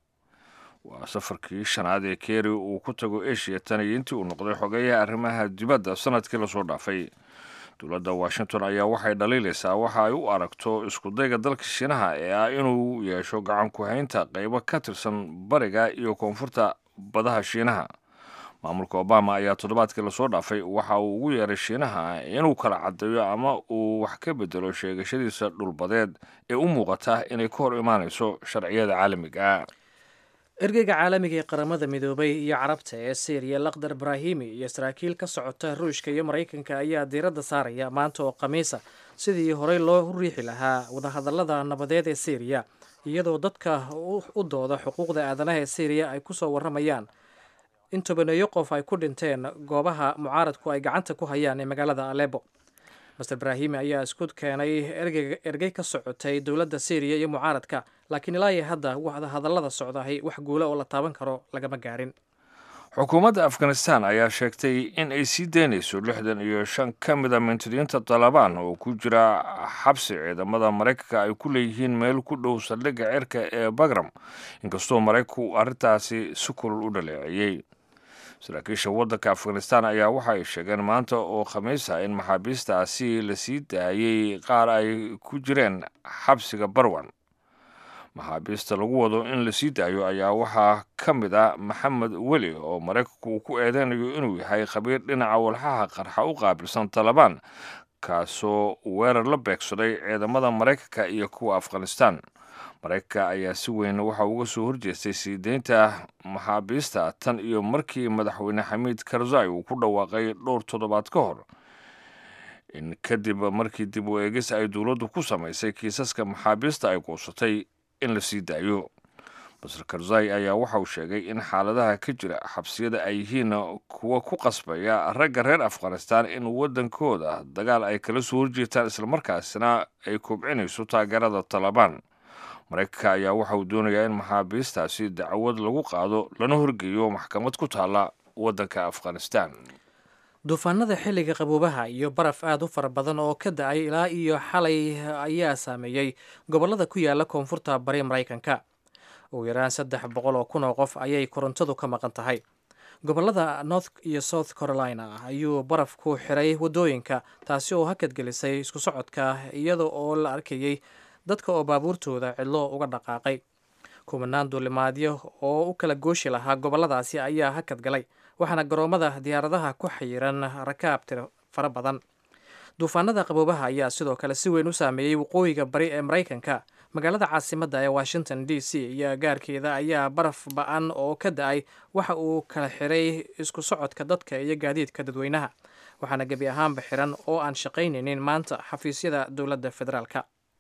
waa safarkii shanaad ee keri uu ku tago asia tan iyo intii uu noqday xogeyaha arrimaha dibadda sanadkii lasoo dhaafay dowladda washington ayaa waxay dhaliilaysaa waxa ay u aragto iskudayga dalka shiinaha ee ah inuu yeesho gacan ku-haynta qaybo ka tirsan bariga iyo koonfurta badaha shiinaha maamulka obama ayaa toddobaadkii lasoo dhaafay waxa uu ugu yeeray shiinaha inuu kala caddeeyo ama uu wax ka bedelo sheegashadiisa dhulbadeed ee u muuqata inay ka hor imaanayso sharciyada caalamiga ergeyga caalamiga ee qaramada midoobay iyo carabta ee syriya lakhdar ibrahimi iyo saraakiil ka socota ruushka iyo maraykanka ayaa diiradda saaraya maanta oo khamiisa sidii horey loo riixi lahaa wadahadallada nabadeed ee syriya iyadoo dadka u dooda xuquuqda aadanaha ee syriya ay kusoo warramayaan in tobaneeyo qof ay ku dhinteen goobaha mucaaradku ay gacanta ku hayaan ee magaalada alebo master ibrahimi ayaa isku keenay ergey ka socotay dowladda syriya iyo mucaaradka laakiin ilaa iyo hadda wadahadallada socdahay wax guula oo la taaban karo lagama gaarin xukuumadda afghanistan ayaa sheegtay in ay sii daynayso lixdan iyo shan ka mida mintidiinta talabaan oo ku jira xabsi ciidamada maraykanka ay ku leeyihiin meel ku dhow saldhigga cirka ee bagram inkastoo maraykanku arrintaasi si kulul u dhaleeceeyey saraakiisha waddanka afghanistan ayaa waxa ay sheegeen maanta oo khamiisa in maxaabiistaasi la sii daayey qaar ay ku jireen xabsiga barwan maxaabiista lagu wado in la sii daayo ayaa waxaa ka mid a maxamed weli oo maraykanku uu ku eedeynayo inuu yahay khabiir dhinaca walxaha qarxa u qaabilsan talabaan kaasoo weerar la beegsaday ciidamada maraykanka iyo kuwa afghanistan maraykanka ayaa si weyn waxa uga soo horjeestay sii deynta maxaabiista tan iyo markii madaxweyne xamiid karzai uu ku dhawaaqay dhowr toddobaad ka hor in kadib markii dib u eegis ay dowladdu ku samaysay kiisaska maxaabiista ay quusatay in la sii daayo masar karzai ayaa waxa uu sheegay in xaaladaha ka jira xabsiyada ay yihiin kuwa ku qasbaya ragga reer afghanistan in waddankooda dagaal ay kala soo horjeetaan islamarkaasina ay kobcinayso taageerada talabaan maraykanka ayaa waxa uu doonayaa in maxaabiistaasi dacwad lagu qaado lana horgeeyo maxkamad ku taalla waddanka afghanistan duufaanada xilliga qaboobaha iyo baraf aad u fara badan oo ka da-ay ilaa iyo xalay ayaa saameeyey gobollada ku yaala koonfurta bari maraykanka ugu yaraan saddex boqol oo kun oo qof ayay korontadu ka maqan tahay gobollada north iyo south carolina ayuu barafku xiray waddooyinka taasi oo hakadgelisay isku socodka iyada oo la arkayey dadka oo baabuurtooda cidlo uga dhaqaaqay kumanaan duulimaadyo oo u kala gooshi lahaa gobolladaasi ayaa hakad galay waxaana garoomada diyaaradaha ku xayiran rakaab tiro fara badan duufaanada qaboobaha ayaa sidoo kale si weyn u saameeyey waqooyiga bari ee maraykanka magaalada caasimadda ee washington d c iyo gaarkeeda ayaa baraf ba-an oo ka da-ay waxa uu kala xiray isku socodka dadka iyo gaadiidka dadweynaha waxaana gebi ahaanba xiran oo aan shaqaynaynin maanta xafiisyada dowladda federaalka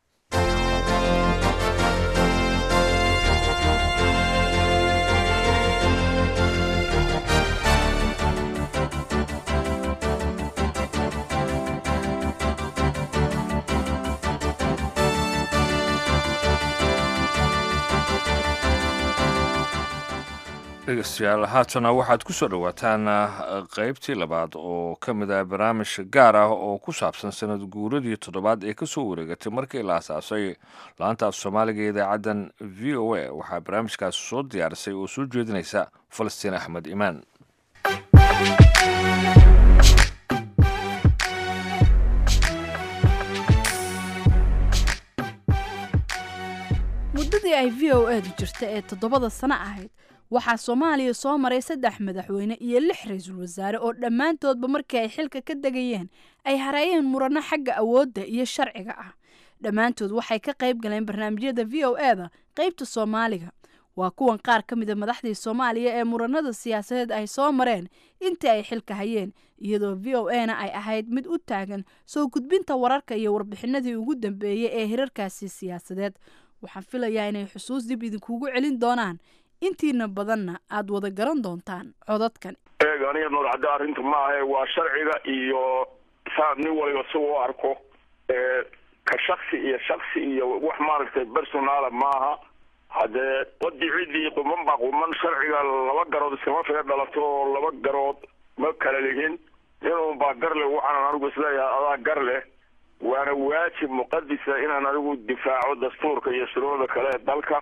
dhegeystayaal haatana waxaad ku soo dhowaataan qeybtii labaad oo ka mid ah barnaamij gaar ah oo ku saabsan sanad guuradii toddobaad ee kasoo wareegatay markii la asaasay laanta af soomaaliga ee idaacaddan v o a waxaa barnaamijkaas soo diyaarisay oo soo jeedinaysa falastiin axmed imaan muddadii ay v o edu jirta ee toddobada sano ahayd waxaa soomaaliya soo maray saddex madaxweyne iyo lix ra-iisul wasaare oo dhammaantoodba markii ay xilka ka degayeen ay hareeyeen murano xagga awoodda iyo sharciga ah dhammaantood waxay ka qayb galeen barnaamijyada v o eda qaybta soomaaliga waa kuwan qaar ka mida madaxdii soomaaliya ee muranada siyaasadeed ay soo mareen intii ay xilka hayeen iyadoo v o e na ay ahayd mid u taagan soo gudbinta wararka iyo warbixinadii ugu dambeeyey ee hirarkaasi siyaasadeed waxaan filayaa inay xusuus dib idinkugu celin doonaan intiina badanna aad wada garan doontaan codadkan eeg aniga noolcadda arrinta ma ahe waa sharciga iyo saa nin waliba si u arko ka shaksi iyo shaksi iyo wax maaragtay personaala maaha haddee wadii ciddii quman baa quman sharciga laba garood iskama figa dhalato oo laba garood ma kala lihin inun baa gar leh waxaanan anigu isleeyahay adaa gar leh waana waajib muqadisa inaan anigu difaaco dastuurka iyo shuruucda kale ee dalka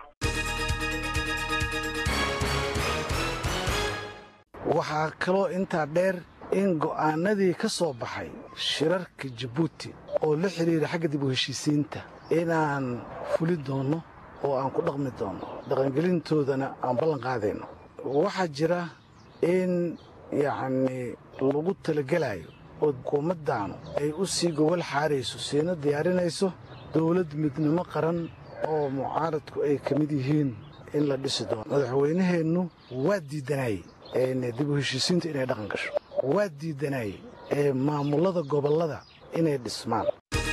waxaa kaloo intaa dheer in go'aanadii ka soo baxay shirarka jabuuti oo la xidhiira xagga dib u heshiisiinta inaan fuli doonno oo aan ku dhaqmi doonno dhaqangelintoodana aan ballan qaadayno waxaa jira in yacnii lagu talagelayo oo xukuumaddaanu ay u sii gobol xaarayso siina diyaarinayso dawlad midnimo qaran oo mucaaradku ay ka mid yihiin in la dhisi doono madaxweynaheennu waa diidanayey dib u heshiisiintu inay dhaqan gasho waa diidanayey ee maamullada gobollada inay dhismaan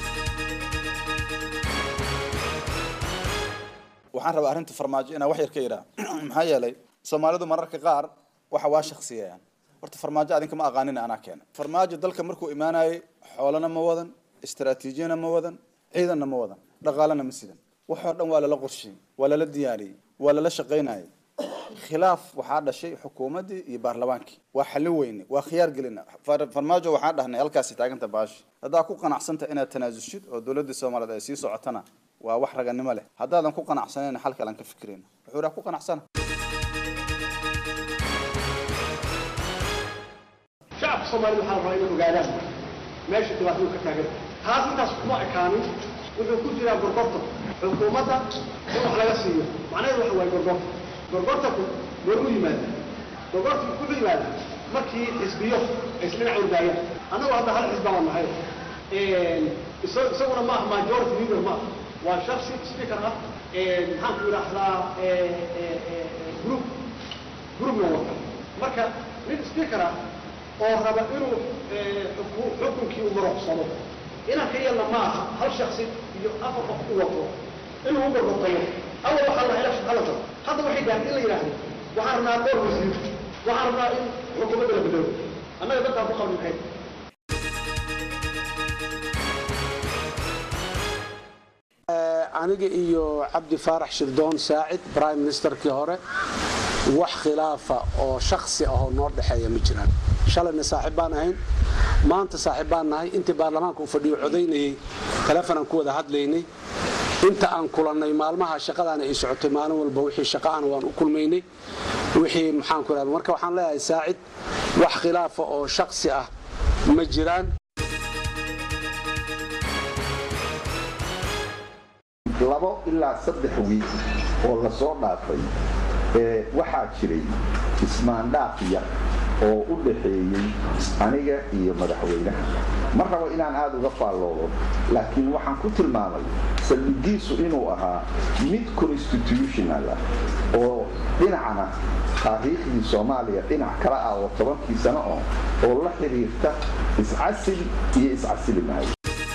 waxaan rabaa arrinta farmaajo inaan wax yar ka idhaa maxaa yeelay soomaalidu mararka qaar waxa waa shaksiyayaan horta farmaajo adinka ma aqaanina anaa keena farmaajo dalka markuu imaanayay xoolana ma wadan istaraatiijiyana ma wadan ciidanna ma wadan dhaqaalena ma sidan waxoo dhan waa lala qorshiyey waa lala diyaariyey waa lala shaqaynayay khilaaf waxaa dhashay xukuumaddii iyo baarlamaankii waa xallin weyne waa khiyaar gelina farmaajo waxaan dhahnay halkaasi taaganta baashi haddaa ku qanacsanta inaad tanaasulshid oo dowladda soomaaliyeed ay sii socotana waa wax raganimo leh haddaadan ku qanacsanayn xal kalan ka fikirayna wuxuu dhaha ku qanacsana shacabka soomaalida waxaa la rabaa inay ogaadaan meesha dhibaatadu ka taagan taas intaas kuma ekaanin wuxuu ku jiraa gorgorta xukuumadda in wax laga siiyo macnaheedu waxa waaye gorgorta gorgortaku goormu yimaada gorgortaku wuxuu yimaada markii xisbiyo ay isdhinac ordaayaan annagu hadda hal xisbaa waa nahay isaguna ma ah majority leader ma waa shaksi speaker ah maxaan ku yidhaahdaa group groupna wata marka nin speaker ah oo raba inuu xukunkii u maroqsado inaan ka yeelna ma aha hal shaksi iyo afar qof u wato inuu u gorgortayo awal waxaa la election hala tago hadda waxay gaartay in la yidhaahdo waxaan rabnaa dhowr wasiir waxaan rabnaa in xukuumadda la bedelo annaga dadkaan ku qabni maxay aniga iyo cabdi faarax shirdoon saacid prime ministerkii hore wax khilaafa oo shaksi ahoo noo dhexeeya ma jiraan shalayna saaxiib baan ahayn maanta saaxiib baan nahay intii baarlamaanka uu fadhiyo codaynayey telefonaan ku wada hadlaynay inta aan kulannay maalmaha shaqadaana ay socotay maalin walba wixii shaqaana waan u kulmaynay wixii maxaan ku idhahda marka waxaan leeyahay saacid wax khilaafa oo shaksi ah ma jiraan labo ilaa saddex wiil oo la soo dhaafay waxaa jiray ismaandhaafiya oo u dhaxeeyey aniga iyo madaxweynaha ma rabo inaan aada uga faalloodo laakiin waxaan ku tilmaamay saldhigiisu inuu ahaa mid constitutional ah oo dhinacna taariikhdii soomaaliya dhinac kale ah oo tobankii sano oo oo la xiriirta iscasil iyo iscasili maayo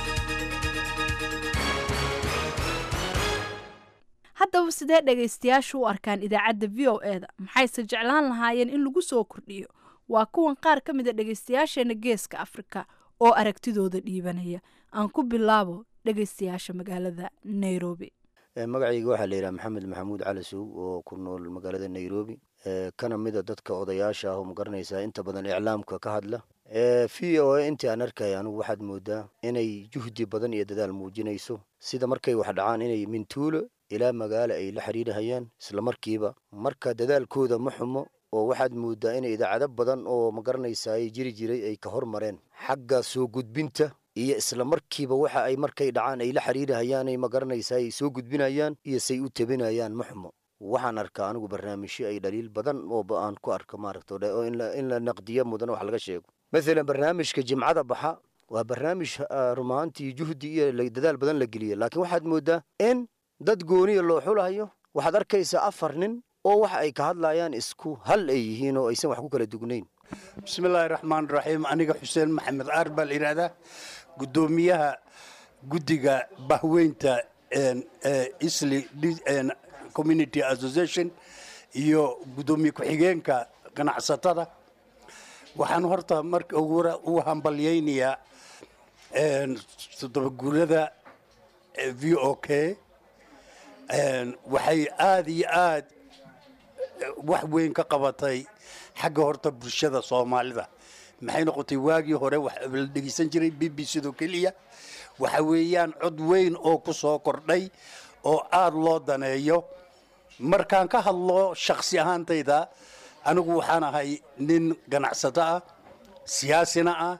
haddaba sidee dhegaystayaashu u arkaan idaacadda v o e da maxayse jeclaan lahaayeen in lagu soo kordhiyo waa kuwan qaar ka mid a dhegaystayaasheena geeska afrika oo aragtidooda dhiibanaya aan ku bilaabo dhegaystayaasha magaalada nairobi magacayga waxaa la yidhaha maxamed maxamuud cali suug oo ku nool magaalada nairobi kana mida dadka odayaasha ah oo magaranaysaa inta badan iclaamka ka hadla v o a intii aan arkaya anugu waxaad moodaa inay juhdi badan iyo dadaal muujinayso sida markay wax dhacaan inay mintuulo ilaa magaalo ay la xiriirahayaan islamarkiiba marka dadaalkooda ma xumo oo waxaad moodaa inay idaacado badan oo magaranaysaa ay jiri jiray ay ka hormareen xagga soo gudbinta iyo islamarkiiba waxa ay markay dhacaan ay la xiriirahayaan ay magaranaysaa ay soo gudbinayaan iyo say u tabinayaan ma xumo waxaan arkaa anigu barnaamijyo ay dhaliil badan oo aan ku arko maaragta oo in la naqdiyo mudan wax laga sheego maalan barnaamijka jimcada baxa waa barnaamij rumaantii juhdi iyo dadaal badan la geliya laakiin waxaad moodaa in dad gooniya loo xulahayo waxaad arkaysaa afar nin oo waxa ay ka hadlayaan isku hal ay yihiin oo aysan wax ku kala dugnayn bismillaahi raxmaan raxiim aniga xuseen maxamed caar baa la yidhaahdaa guddoomiyaha guddiga bahweynta isli community association iyo guddoomiye ku-xigeenka ganacsatada waxaan horta marka ugu u hambalyaynayaa toddobaguurada v o k waxay aada iyo aad wax weyn ka qabatay xagga horta bulshada soomaalida maxay noqotay waagii hore la dhegeysan jiray b b c do keliya waxa weeyaan cod weyn oo ku soo kordhay oo aada loo daneeyo markaan ka hadlo shakhsi ahaantayda anigu waxaan ahay nin ganacsato ah siyaasina ah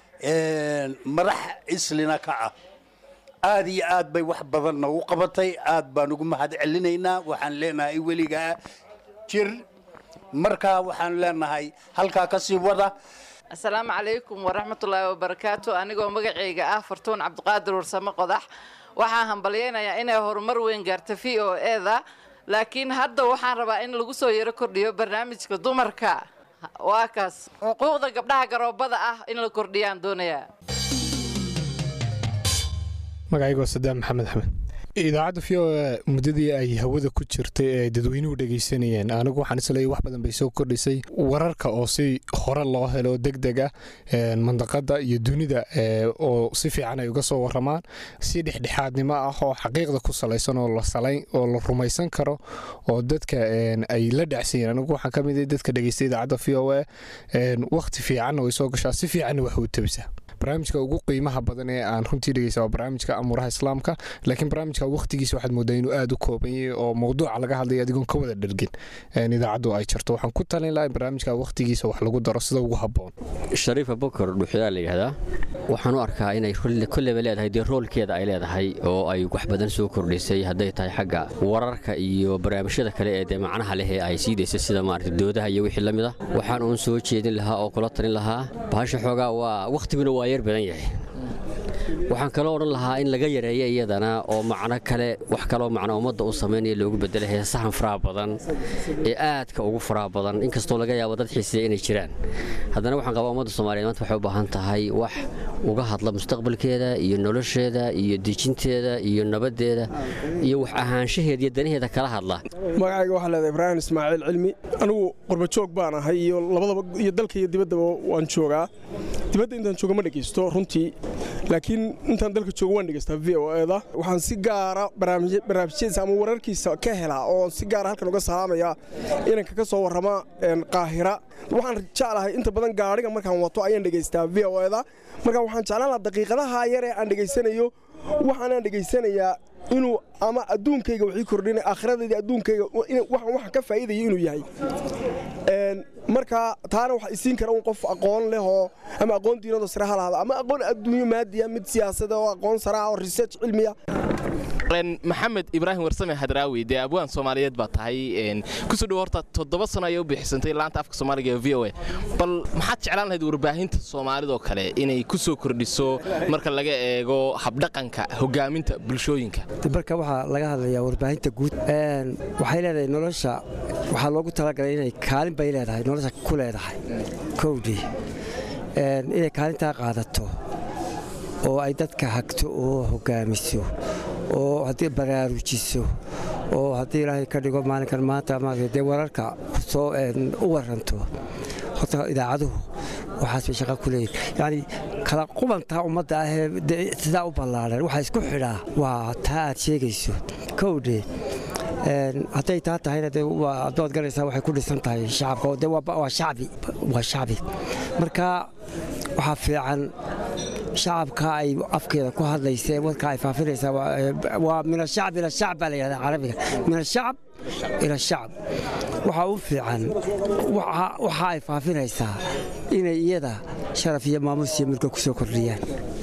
madax islina ka ah aada iyo aad bay wax badan nagu qabatay aad baan ugu mahad celinaynaa waxaan leenahay weligaa jir markaa waxaan leenahay halkaa ka sii wada asalaamu calaykum waraxmatullaahi wabarakaatu anigoo magacayga ah fartuun cabdiqaadir warsame qodax waxaan hambalyaynayaa inay horumar weyn gaarta v o e da laakiin hadda waxaan rabaa in lagu soo yaro kordhiyo barnaamijka dumarka waa kaas xuquuqda gabdhaha garoobada ah in la kordhiyaan doonayaa magacaygo sadaan maxamed axmed idaacadda v o a muddadii ay hawada ku jirtay ee dadweynuhu dhegaysanayeen anigu waxaan isleeyahy wax badan bay soo kordhisay wararka oo si hore loo helo deg deg ah mandaqada iyo dunida oo si fiican ay uga soo waramaan si dhexdhexaadnimo ah oo xaqiiqda ku salaysan oo oo la rumaysan karo oo dadka ay la dhacsayen anigu waxaan ka mid dadka dhegeysta idaacadda v o a wakhti fiicanna way soo gashaa si fiicanna wax u tabisaa barnaamijka ugu qiimaha badan ee aan runtii dhegeysta waa barnaamijka amuuraha islaamka laakiin barnaamijka waqtigiisa waxaad moodaa inuu aada u kooban yahay oo mawduuca laga hadlaya adigoon ka wada dhergin idaacaddu ay jarto waxaan ku talin lahaa in barnaamijka waqtigiisa wax lagu daro sida ugu habboon shariifa bokor dhuxyaa la yidhahdaa waxaan u arkaa inay kolleyba leedahay dee roolkeeda ay leedahay oo ay wax badan soo kordhisay hadday tahay xagga wararka iyo barnaamijyada kale ee dee macnaha leh ee ay sii daysay sida maarata doodaha iyo wixii la mid ah waxaan uun soo jeedin lahaa oo kula talin lahaa bahasha xoogaa waa wakhtiguna waa yar badan yahay waxaan kaloo odhan lahaa in laga yareeyo iyadana oo macno kale wax kaloo macno ummadda u samaynaya loogu bedela heesahan faraha badan ee aadka ugu faraha badan inkastoo laga yaabo dad xiiseeya inay jiraan haddana waxaan qabaa ummadda soomaaliyeed maanta waxay u baahan tahay wax uga hadla mustaqbalkeeda iyo nolosheeda iyo dejinteeda iyo nabaddeeda iyo wax ahaanshaheeda iyo danaheeda kala hadla magacayga waxaa leedahay ibraahim ismaaciil cilmi anigu qurbajoog baan ahay iyo labadaba iyo dalka iyo dibaddaba waan joogaa dibadda intaan jooga ma dhegaysto runtii laakiin intaan dalka jooga waan dhegaystaa v o eda waxaan si gaara barnaamijyadiisa ama wararkiisa ka helaa oo si gaara halkan uga salaamaya inanka ka soo warrama qaahira waxaan jeclahay inta badan gaadhiga markaan wato ayaan dhegaystaa v o eda marka waxaan jeclaan lahaa daqiiqadaha yar ee aan dhegaysanayo waxaanaan dhegaysanayaa inuu ama adduunkayga wixii kordhina aakhiradaydii adduunkayga waxaan ka faa'iidaya inuu yahay marka taana waxa isiin kara un qof aqoon leh oo ama aqoon diinadoo sare ha lahada ama aqoon adduunyo maadiya mid siyaasada oo aqoon sare ah oo research cilmiya maxamed ibraahim warsame hadraawi dee abwaan soomaaliyeed baa tahay kusoo dhowo horta toddoba sano ayay u bixisantay laanta afka soomaaliga ee v o a bal maxaad jeclaan lahayd warbaahinta soomaalidoo kale inay ku soo kordhiso marka laga eego habdhaqanka hogaaminta bulshooyinka marka waxaa laga hadlayaa warbaahinta guud waxay leedahay nolosha waxaa loogu talagalay inay kaalin bay leedahay nolosha ku leedahay kowdii inay kaalintaa qaadato oo ay dadka hagto oo hogaamiso oo haddii baraarujiso oo haddii ilaahay ka dhigo maalinkan maanta maarata dee wararka soo u waranto horta idaacaduhu waxaas bay shaqa ku leeyihin yacni kala qubantaa ummadda ahee sidaa u ballaaran waxaa isku xidhaa waa taa aad sheegayso kowdhe hadday taa tahayna de adood garaysaa waxay ku dhisan tahay shacabka de waa shacbi waa shacbi marka waxaa fiican shacabka ay afkeeda ku hadlaysa warka ay faafinaysaa waa min ashacb ila shacb baa la yidhahdaa carabiga min ashacb ila shacb waxaa u fiican waxa ay faafinaysaa inay iyada sharaf iyo maamus iyo mulka ku soo kordhiyaan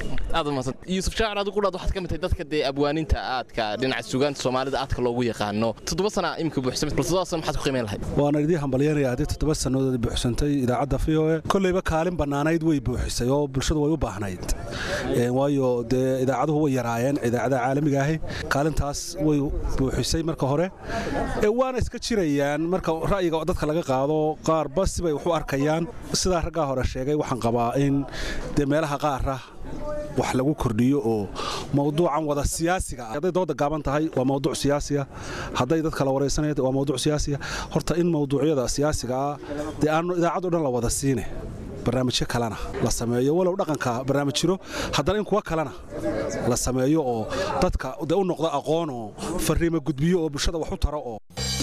yuusuf shaacir adigu qudhaad waxaad ka mid tahay dadka dee abwaaninta aadka dhinaca sugaanta soomaalida aadka loogu yaqaano toddoba sana imika buuxsamay bal toddoba sana maxaad ku qiimeyn lahayd waana idii hambalyanaya haddii toddoba sannadood buuxsantay idaacadda v o e kolleyba kaalin bannaanayd way buuxisay oo bulshadu way u baahnayd waayo dee idaacaduhu way yaraayeen idaacadaha caalamiga ahi kaalintaas way buuxisay marka hore waana iska jirayaan marka ra'yiga dadka laga qaado qaarba sibay wax u arkayaan sidaa raggaa hore sheegay waxaan qabaa in dee meelaha qaara wax lagu kordhiyo oo mawduucan wada siyaasiga ah hadday dooda gaaban tahay waa mawduuc siyaasiya hadday dad kala waraysanaya waa mawduuc siyaasiya horta in mawduucyada siyaasiga ah dee aanu idaacad o dhan la wada siine barnaamijyo kalena la sameeyo walow dhaqanka barnaamij jiro haddana in kuwa kalena la sameeyo oo dadka dee u noqdo aqoon oo fariimo gudbiyo oo bulshada wax u taro oo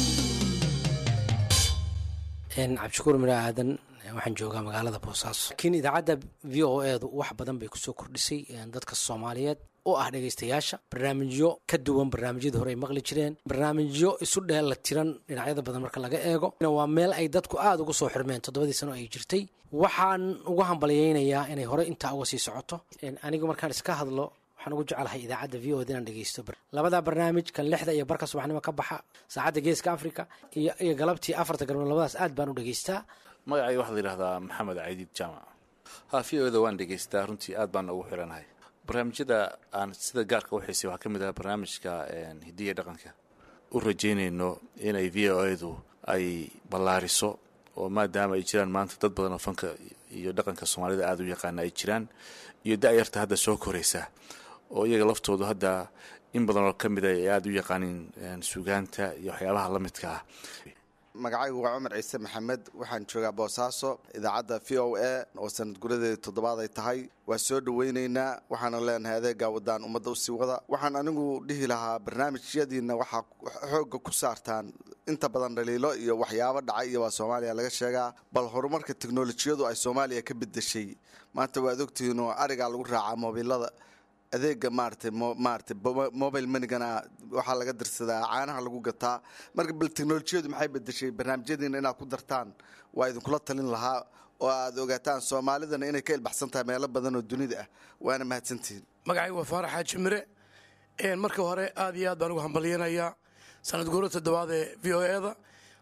cabdishakuur mira aadan waxaan joogaa magaalada boosaaso laakiin idaacadda v o edu wax badan bay kusoo kordhisay dadka soomaaliyeed oo ah dhegaystayaasha barnaamijyo ka duwan barnaamijyadii hore ay maqli jireen barnaamijyo isu dheella tiran dhinacyada badan marka laga eego waa meel ay dadku aada uga soo xirmeen toddobadii sano ay jirtay waxaan uga hambalyaynayaa inay hore intaa uga sii socoto anigu markaan iska hadlo waxaan ugu jecelahay idaacadda v o d inaan dhegeysto labada barnaamij kan lixda iyo barka subaxnimo ka baxa saacadda geeska africa iyo galabtii afarta galmood labadaas aad baan u dhegeystaa magacay waxaa la yidhahdaa maxamed caydiid jaamac ha v o da waan dhegeystaa runtii aad baan ugu xiranahay barnaamijyada aan sida gaarka u xiisay waxaa ka mid ah barnaamijka hidiya dhaqanka u rajaynayno inay v o edu ay ballaariso oo maadaama ay jiraan maanta dad badan oo fanka iyo dhaqanka soomaalida aada u yaqaana ay jiraan iyo da-yarta hadda soo koraysa oo iyaga laftoodu hadda in badan oo ka mid a ay aada u yaqaanin sugaanta iyo waxyaabaha la midka ah magacaygu waa cumar ciise maxamed waxaan joogaa boosaaso idaacadda v o a oo sanad guradeeda toddobaad ay tahay waa soo dhoweynaynaa waxaana leenahay adeegaa wadaan ummadda usii wada waxaan anigu dhihi lahaa barnaamijyadiina waxaa xoogga ku saartaan inta badan dhaliilo iyo waxyaabo dhacay iyo waa soomaaliya laga sheegaa bal horumarka teknolojiyadu ay soomaaliya ka bedeshay maanta waad ogtihiin oo arigaa lagu raacaa moobilada adeega maarata maarata mobile manigana waxaa laga dirsadaa caanaha lagu gataa marka bal teknolojiyadu maxay bedeshay barnaamijyadiina inaad ku dartaan waa idinkula talin lahaa oo aad ogaataan soomaalidana inay ka ilbaxsan tahay meelo badan oo dunida ah waana mahadsantihiin magacaygu waa faarax xaaji mire marka hore aad iyo aad baan ugu hambalyanayaa sanad guuro toddobaad ee v o eda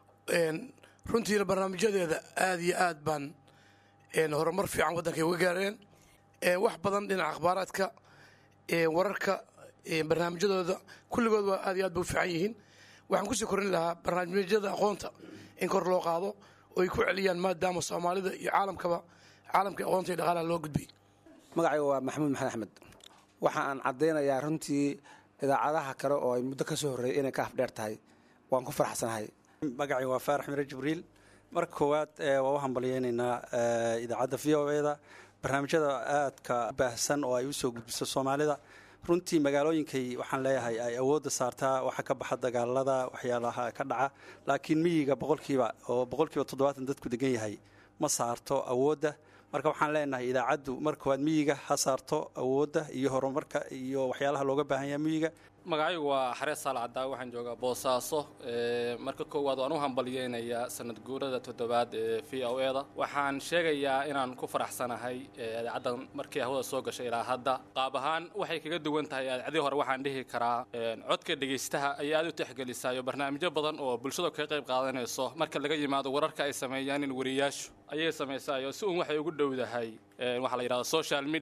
runtiina barnaamijyadeeda aad iyo aad baan horumar fiican waddankay uga gaareen wax badan dhinaca akhbaaraadka wararka barnaamijyadooda kulligood waa aad iyo aad bay u fiican yihiin waxaan kusii korin lahaa barnaamijyada aqoonta in kor loo qaado oo ay ku celiyaan maadaama soomaalida iyo caalamkaba caalamka aqoonta iyo dhaqaalaha loo gudbay magacayga waa maxamuud maxamed axmed waxa aan caddaynayaa runtii idaacadaha kale oo ay muddo ka soo horreeyay inay ka afdheer tahay waan ku faraxsanahay magacayga waa faarax mire jibriil marka koowaad waa u hambalyeynaynaa idaacadda v o eda barnaamijyada aadka baahsan oo ay usoo gudbiso soomaalida runtii magaalooyinkay waxaan leeyahay ay awoodda saartaa waxa ka baxa dagaalada waxyaalaha ka dhaca laakiin miyiga boqolkiiba oo boqolkiiba toddobaatan dadku degan yahay ma saarto awoodda marka waxaan leenahay idaacaddu marka koowaad miyiga ha saarto awoodda iyo horumarka iyo waxyaalaha looga baahan yaha miyiga magacaygu waa xarees saal caddaa waxaan joogaa boosaaso marka koowaad waan u hambalyeynayaa sanad guurada toddobaad ee v o e da waxaan sheegayaa inaan ku faraxsanahay idaacaddan markii hawada soo gashay ilaa hadda qaab ahaan waxay kaga duwan tahay idaacadii hore waxaan dhihi karaa codka dhegaystaha ayay aad u tixgelisaayo barnaamijyo badan oo bulshada kaga qayb qaadanayso marka laga yimaado wararka ay sameeyaan in wariyaashu ayay samaysaayo si uun waxay ugu dhowdahay waxaa la yidhahda social media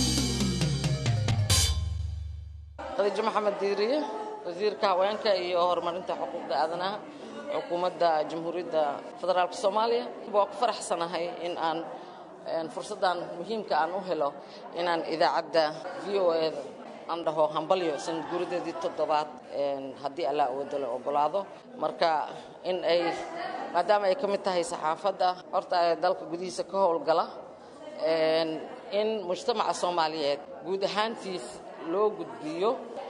khadiijo maxamed diiriye wasiirka haweenka iyo horumarinta xuquuqda aadanaha xukuumadda jamhuuriyadda federaalk soomaaliya waa ku faraxsanahay in aan fursaddan muhiimka aan u helo inaan idaacadda v o e aan dhaho hambalyo sanad guuradeedii toddobaad haddii allah awoodo la ogolaado marka in ay maadaama ay ka mid tahay saxaafadda horta ee dalka gudihiisa ka howlgala in mujtamaca soomaaliyeed guud ahaantiis loo gudbiyo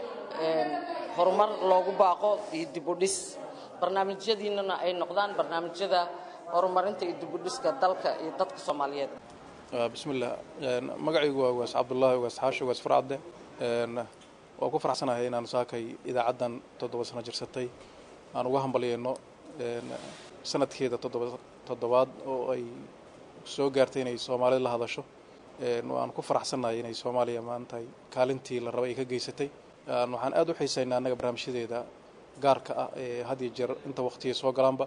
horumar loogu baaqo iyo dibudhis barnaamijyadiinana ay noqdaan barnaamijyada horumarinta iyo dibudhiska dalka iyo dadka soomaaliyeed bismillah magacaygu waa ugaas cabdullaahi ugaas xaashi ugaas farcadde waa ku faraxsanahay inaanu saakay idaacaddan toddoba sano jirsatay aan uga hambalyeyno sanadkeeda toddobaad oo ay soo gaartay inay soomaalida la hadasho waan ku faraxsannahay inay soomaaliya maantahay kaalintii la rabay ay ka geysatay waxaan aad u xiisaynaa annaga barnaamijyadeeda gaarka ah ee had iyo jeer inta waqtiga soo galaanba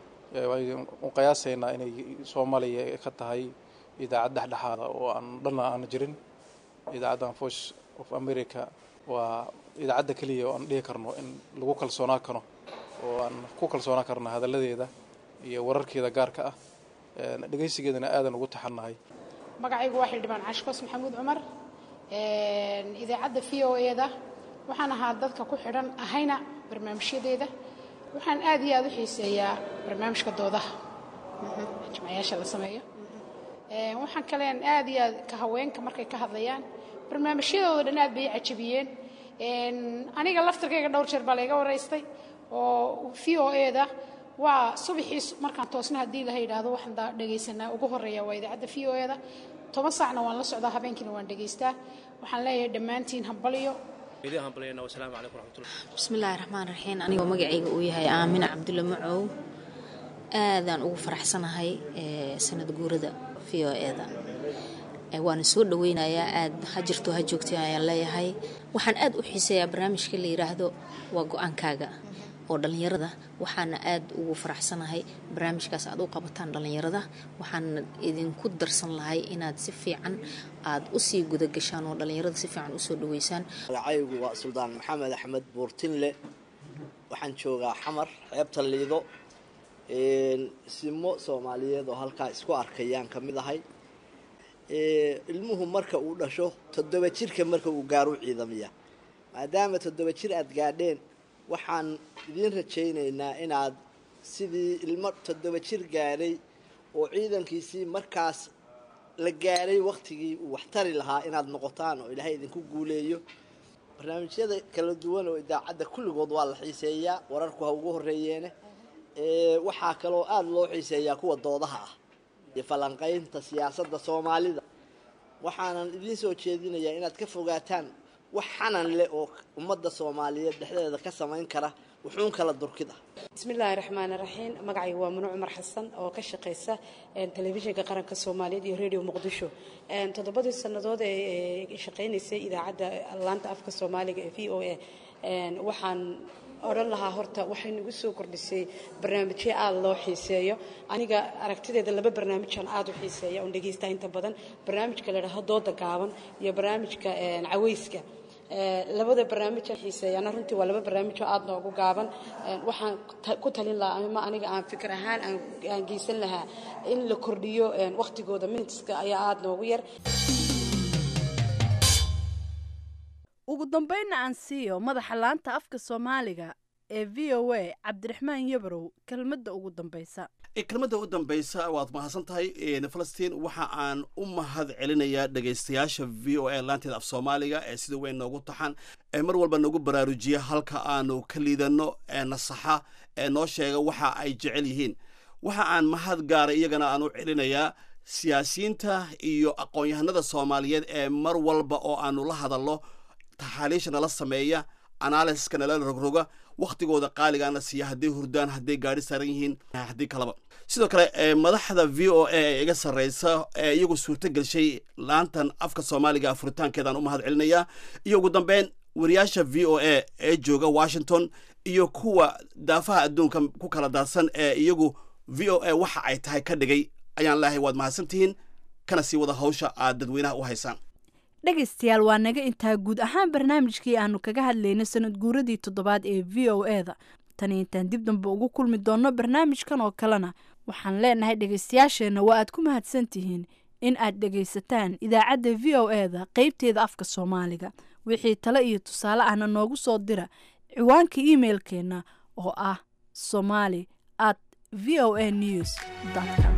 u qiyaasaynaa inay soomaaliya ka tahay idaacad dhexdhexaada oo aan dhanna aana jirin idaacaddan voice of america waa idaacadda keliya oo aan dhihi karno in lagu kalsoonaa karo oo aan ku kalsoonaa karno hadalladeeda iyo wararkeeda gaarka ah dhegaysigeedana aadan ugu taxannahay magacaygu waa xildhibaan cashkos maxamuud cumar idaacadda v o e da waxaan ahaa dadka ku xidhan ahayna barnaamijyadeeda waxaan aad iyo aad u xiiseeyaa barnaamijka doodaha jimcayaasha la sameeyo waxaan kaleen aad iyo aad ka haweenka markay ka hadlayaan barnaamijyadooda dhan aad bay cajabiyeen aniga laftirkayga dhowr jeer baa layga waraystay oo v o e da waa subaxii markaan toosna haddii laha yidhaahdo waxaan dhegaysanaa ugu horeeya waa idaacadda v o e da toban saacna waan la socdaa habeenkiina waan dhegaystaa waxaan leeyahay dhammaantiin hambalyo bismillaahi raxmaan raxiim anigoo magacayga uu yahay aamina cabdulle macow aadaan ugu faraxsanahay sanad guurada v o e da waana soo dhaweynayaa aad ha jirto ha joogtay ayaan leeyahay waxaan aad u xiiseeyaa barnaamijka la yidhaahdo waa go-aankaaga oo dhallinyarada waxaana aad ugu faraxsanahay barnaamijkaas aad u qabataan dhallinyarada waxaana idinku darsan lahay inaad si fiican aad usii gudagashaan oo dhallinyarada si fiican usoo dhaweysaan magacaygu waa suldaan maxamed axmed buurtinle waxaan joogaa xamar xeebta liido simo soomaaliyeed oo halkaa isku arkayaan ka mid ahay ilmuhu marka uu dhasho toddoba jirka marka uu gaaro ciidamiya maadaama toddoba jir aad gaadheen waxaan idiin rajaynaynaa inaad sidii ilmo toddoba jir gaadhay oo ciidankiisii markaas la gaadhay wakhtigii uu waxtari lahaa inaad noqotaan oo ilaahay idinku guuleeyo barnaamijyada kala duwan oo idaacadda kulligood waa la xiiseeyaa wararku ha ugu horreeyeene waxaa kaloo aada loo xiiseeyaa kuwa doodaha ah iyo falanqaynta siyaasadda soomaalida waxaanan idiin soo jeedinayaa inaad ka fogaataan wax xanan leh oo ummadda soomaaliyeed dhexdeeda ka samayn kara wuxuun kala durkid ah bismillaahi raxmaani raxiim magacayga waa mano cumar xasan oo ka shaqaysa telefishinka qaranka soomaaliyeed iyo radio muqdisho toddobadii sannadood ee shaqaynaysay idaacadda laanta afka soomaaliga ee v o a waxaan odhan lahaa horta waxay nagu soo kordhisay barnaamijyo aada loo xiiseeyo aniga aragtideeda laba barnaamijaan aada u xiiseeya oon dhegaystaa inta badan barnaamijka la dhaho dooda gaaban iyo barnaamijka caweyska labada barnaamijaan xiiseeyana runtii waa laba barnaamij oo aada noogu gaaban waxaan ku talin lahaa ama aniga aan fikir ahaan aan geysan lahaa in la kordhiyo wakhtigooda minitiska ayaa aada noogu yar ugu dambeynna aan siiyo madaxa laanta afka soomaaliga ee v o a cabdiraxmaan yabarow kelmadda ugu dambaysa kelmadda u dambaysa waad mahadsan tahay falastiin waxa aan u mahad celinayaa dhegaystayaasha v o a laanteeda af soomaaliga ee sida weyn noogu taxan ee mar walba nagu baraarujiya halka aanu ka liidanno ee nasaxa ee noo sheega waxa ay jecel yihiin waxa aan mahad gaara iyagana aan u celinayaa siyaasiyiinta iyo aqoon-yahanada soomaaliyeed ee mar walba oo aanu la hadalno taxaaliisha nala sameeya analysiska nala rogroga wakhtigooda qaaligaana siiya hadday hurdaan hadday gaadhi saaran yihiin haddii kaleba sidoo kale madaxda v o a ee iga sarreysa ee iyagu suurto gelshay laantan afka soomaaliga afuritaankeedaan u mahad celinayaa iyo ugu dambeyn wariyaasha v o a ee jooga washington iyo kuwa daafaha adduunka ku kala daadsan ee iyagu v o a waxa ay tahay ka dhigay ayaan leehay waad mahadsantihiin kana sii wada hawsha aad dadweynaha u haysaan dhegaystayaal waa naga intaa guud ahaan barnaamijkii aanu kaga hadlaynay sanad guuradii toddobaad ee v o e da tani intaan dib dambe ugu kulmi doonno barnaamijkan oo kalena waxaan leenahay dhegaystayaasheenna waa aad ku mahadsan tihiin in aad dhegaysataan idaacadda v o e da qeybteeda afka soomaaliga wixii tale iyo tusaale ahna noogu soo dira ciwaanka imailkeenna oo ah somali at v o a news com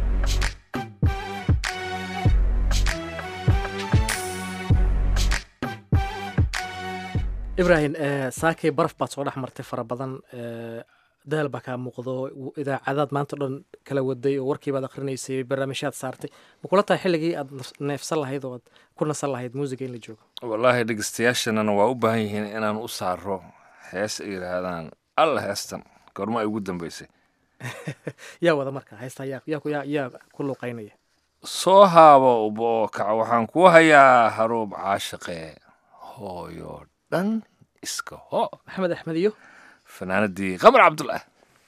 ibrahim saakay baraf baad soo dhex martay fara badan daal baa kaa muuqdo idaacadaad maanta o dhan kala waday oo warkiibaad akrinaysay barnaamijyaad saartay ma kula tahay xilligii aad neefsan lahayd oo aad ku nasan lahayd muusiga in la joogo wallaahi dhegeystayaashannana waa u baahan yihiin inaan u saaro hees ay yidhaahdaan alla heestan goorma ay ugu dambeysay yaa wada marka heesta yaa ku luuqaynaya soo haabo uboo kaca waxaan kuu hayaa haruub caashaqe hooyo dhan iska ho maxamed axmed iyo fanaanadii qamar cabdullah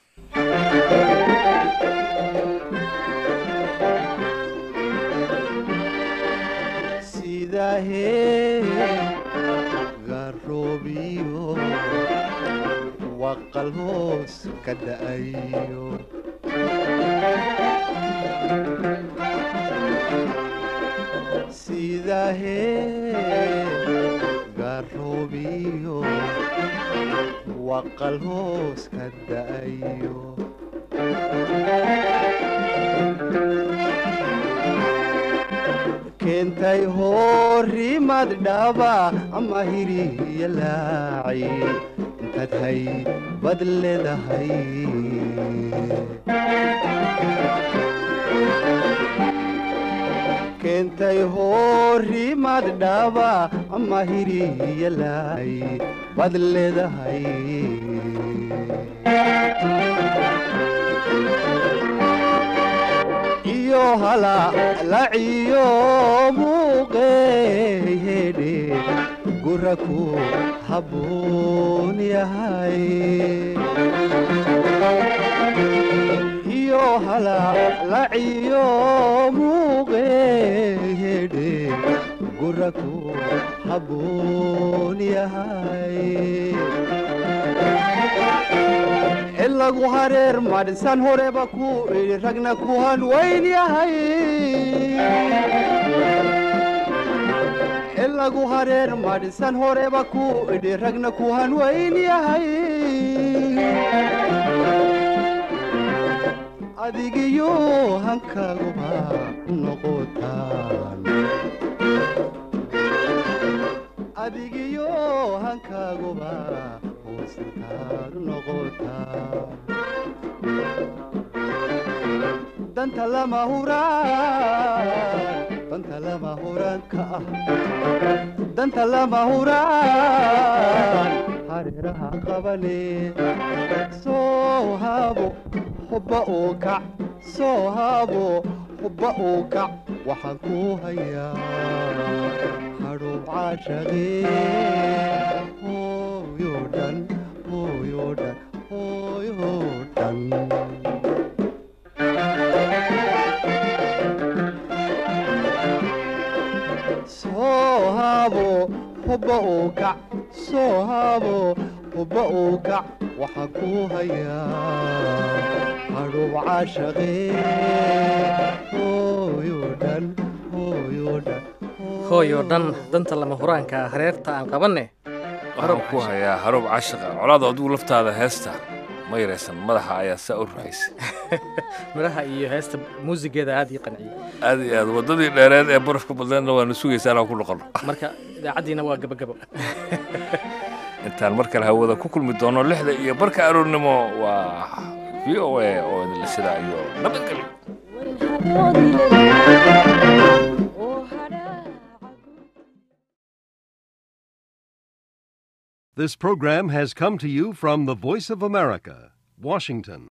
sidahe garoobiyo waqal hoos ka da'ayo sidahe garoobiyo waqal hoos ka da'ayo keentay horimad dhaba ama hiriya laaci intaad hay bad leedahay keentay horimad dhaba ama hiriya laaci bad leedahay iyo halalaciyo muuqeehedhe guraku habboon yahay iyo halalaciyo muuqeehedhe guraku habboon yahay ilagu hareer madhisan horeba ku idhi ragna ku hanwayn yahay ilagu hareer madhisan horeba ku idhi ragna ku hanwayn yahay adigiyo hankaguba noqotaan adigiyo hankaaguba danta lama huraan danta lama huraanka ah danta lama huraan hareeraha qabane soo haabo hubba uu kac soo haabo hubba uu kac waxaan ku hayaa hadhuub caashaqee hooyo dhan hooyo dhan hooyo dhan soo haabo hubba uu kac soo haabo hubba uu kac waxaan ku hayaa hadhuub caashaqee hooyo dhan hooyo dhan hooyo dhan danta lama huraanka hareerta aan qabanne waxaan ku hayaa haruub caashaqa colaada adigu laftaada heesta ma yaraysan madaxa ayaa saa u ruxaysay midhaha iyo heesta muusigeeda aad ii qanciyey aad iyo aad waddadii dheereed ee barafka badneedna waanu sugaysaa inaan ku noqono marka idaacaddiina waa gabagabo intaan mar kale hawada ku kulmi doono lixda iyo barka aroornimo waa v o a oo idinla sidaa iyo nabadgelyo This program has come to you from the Voice of America, Washington.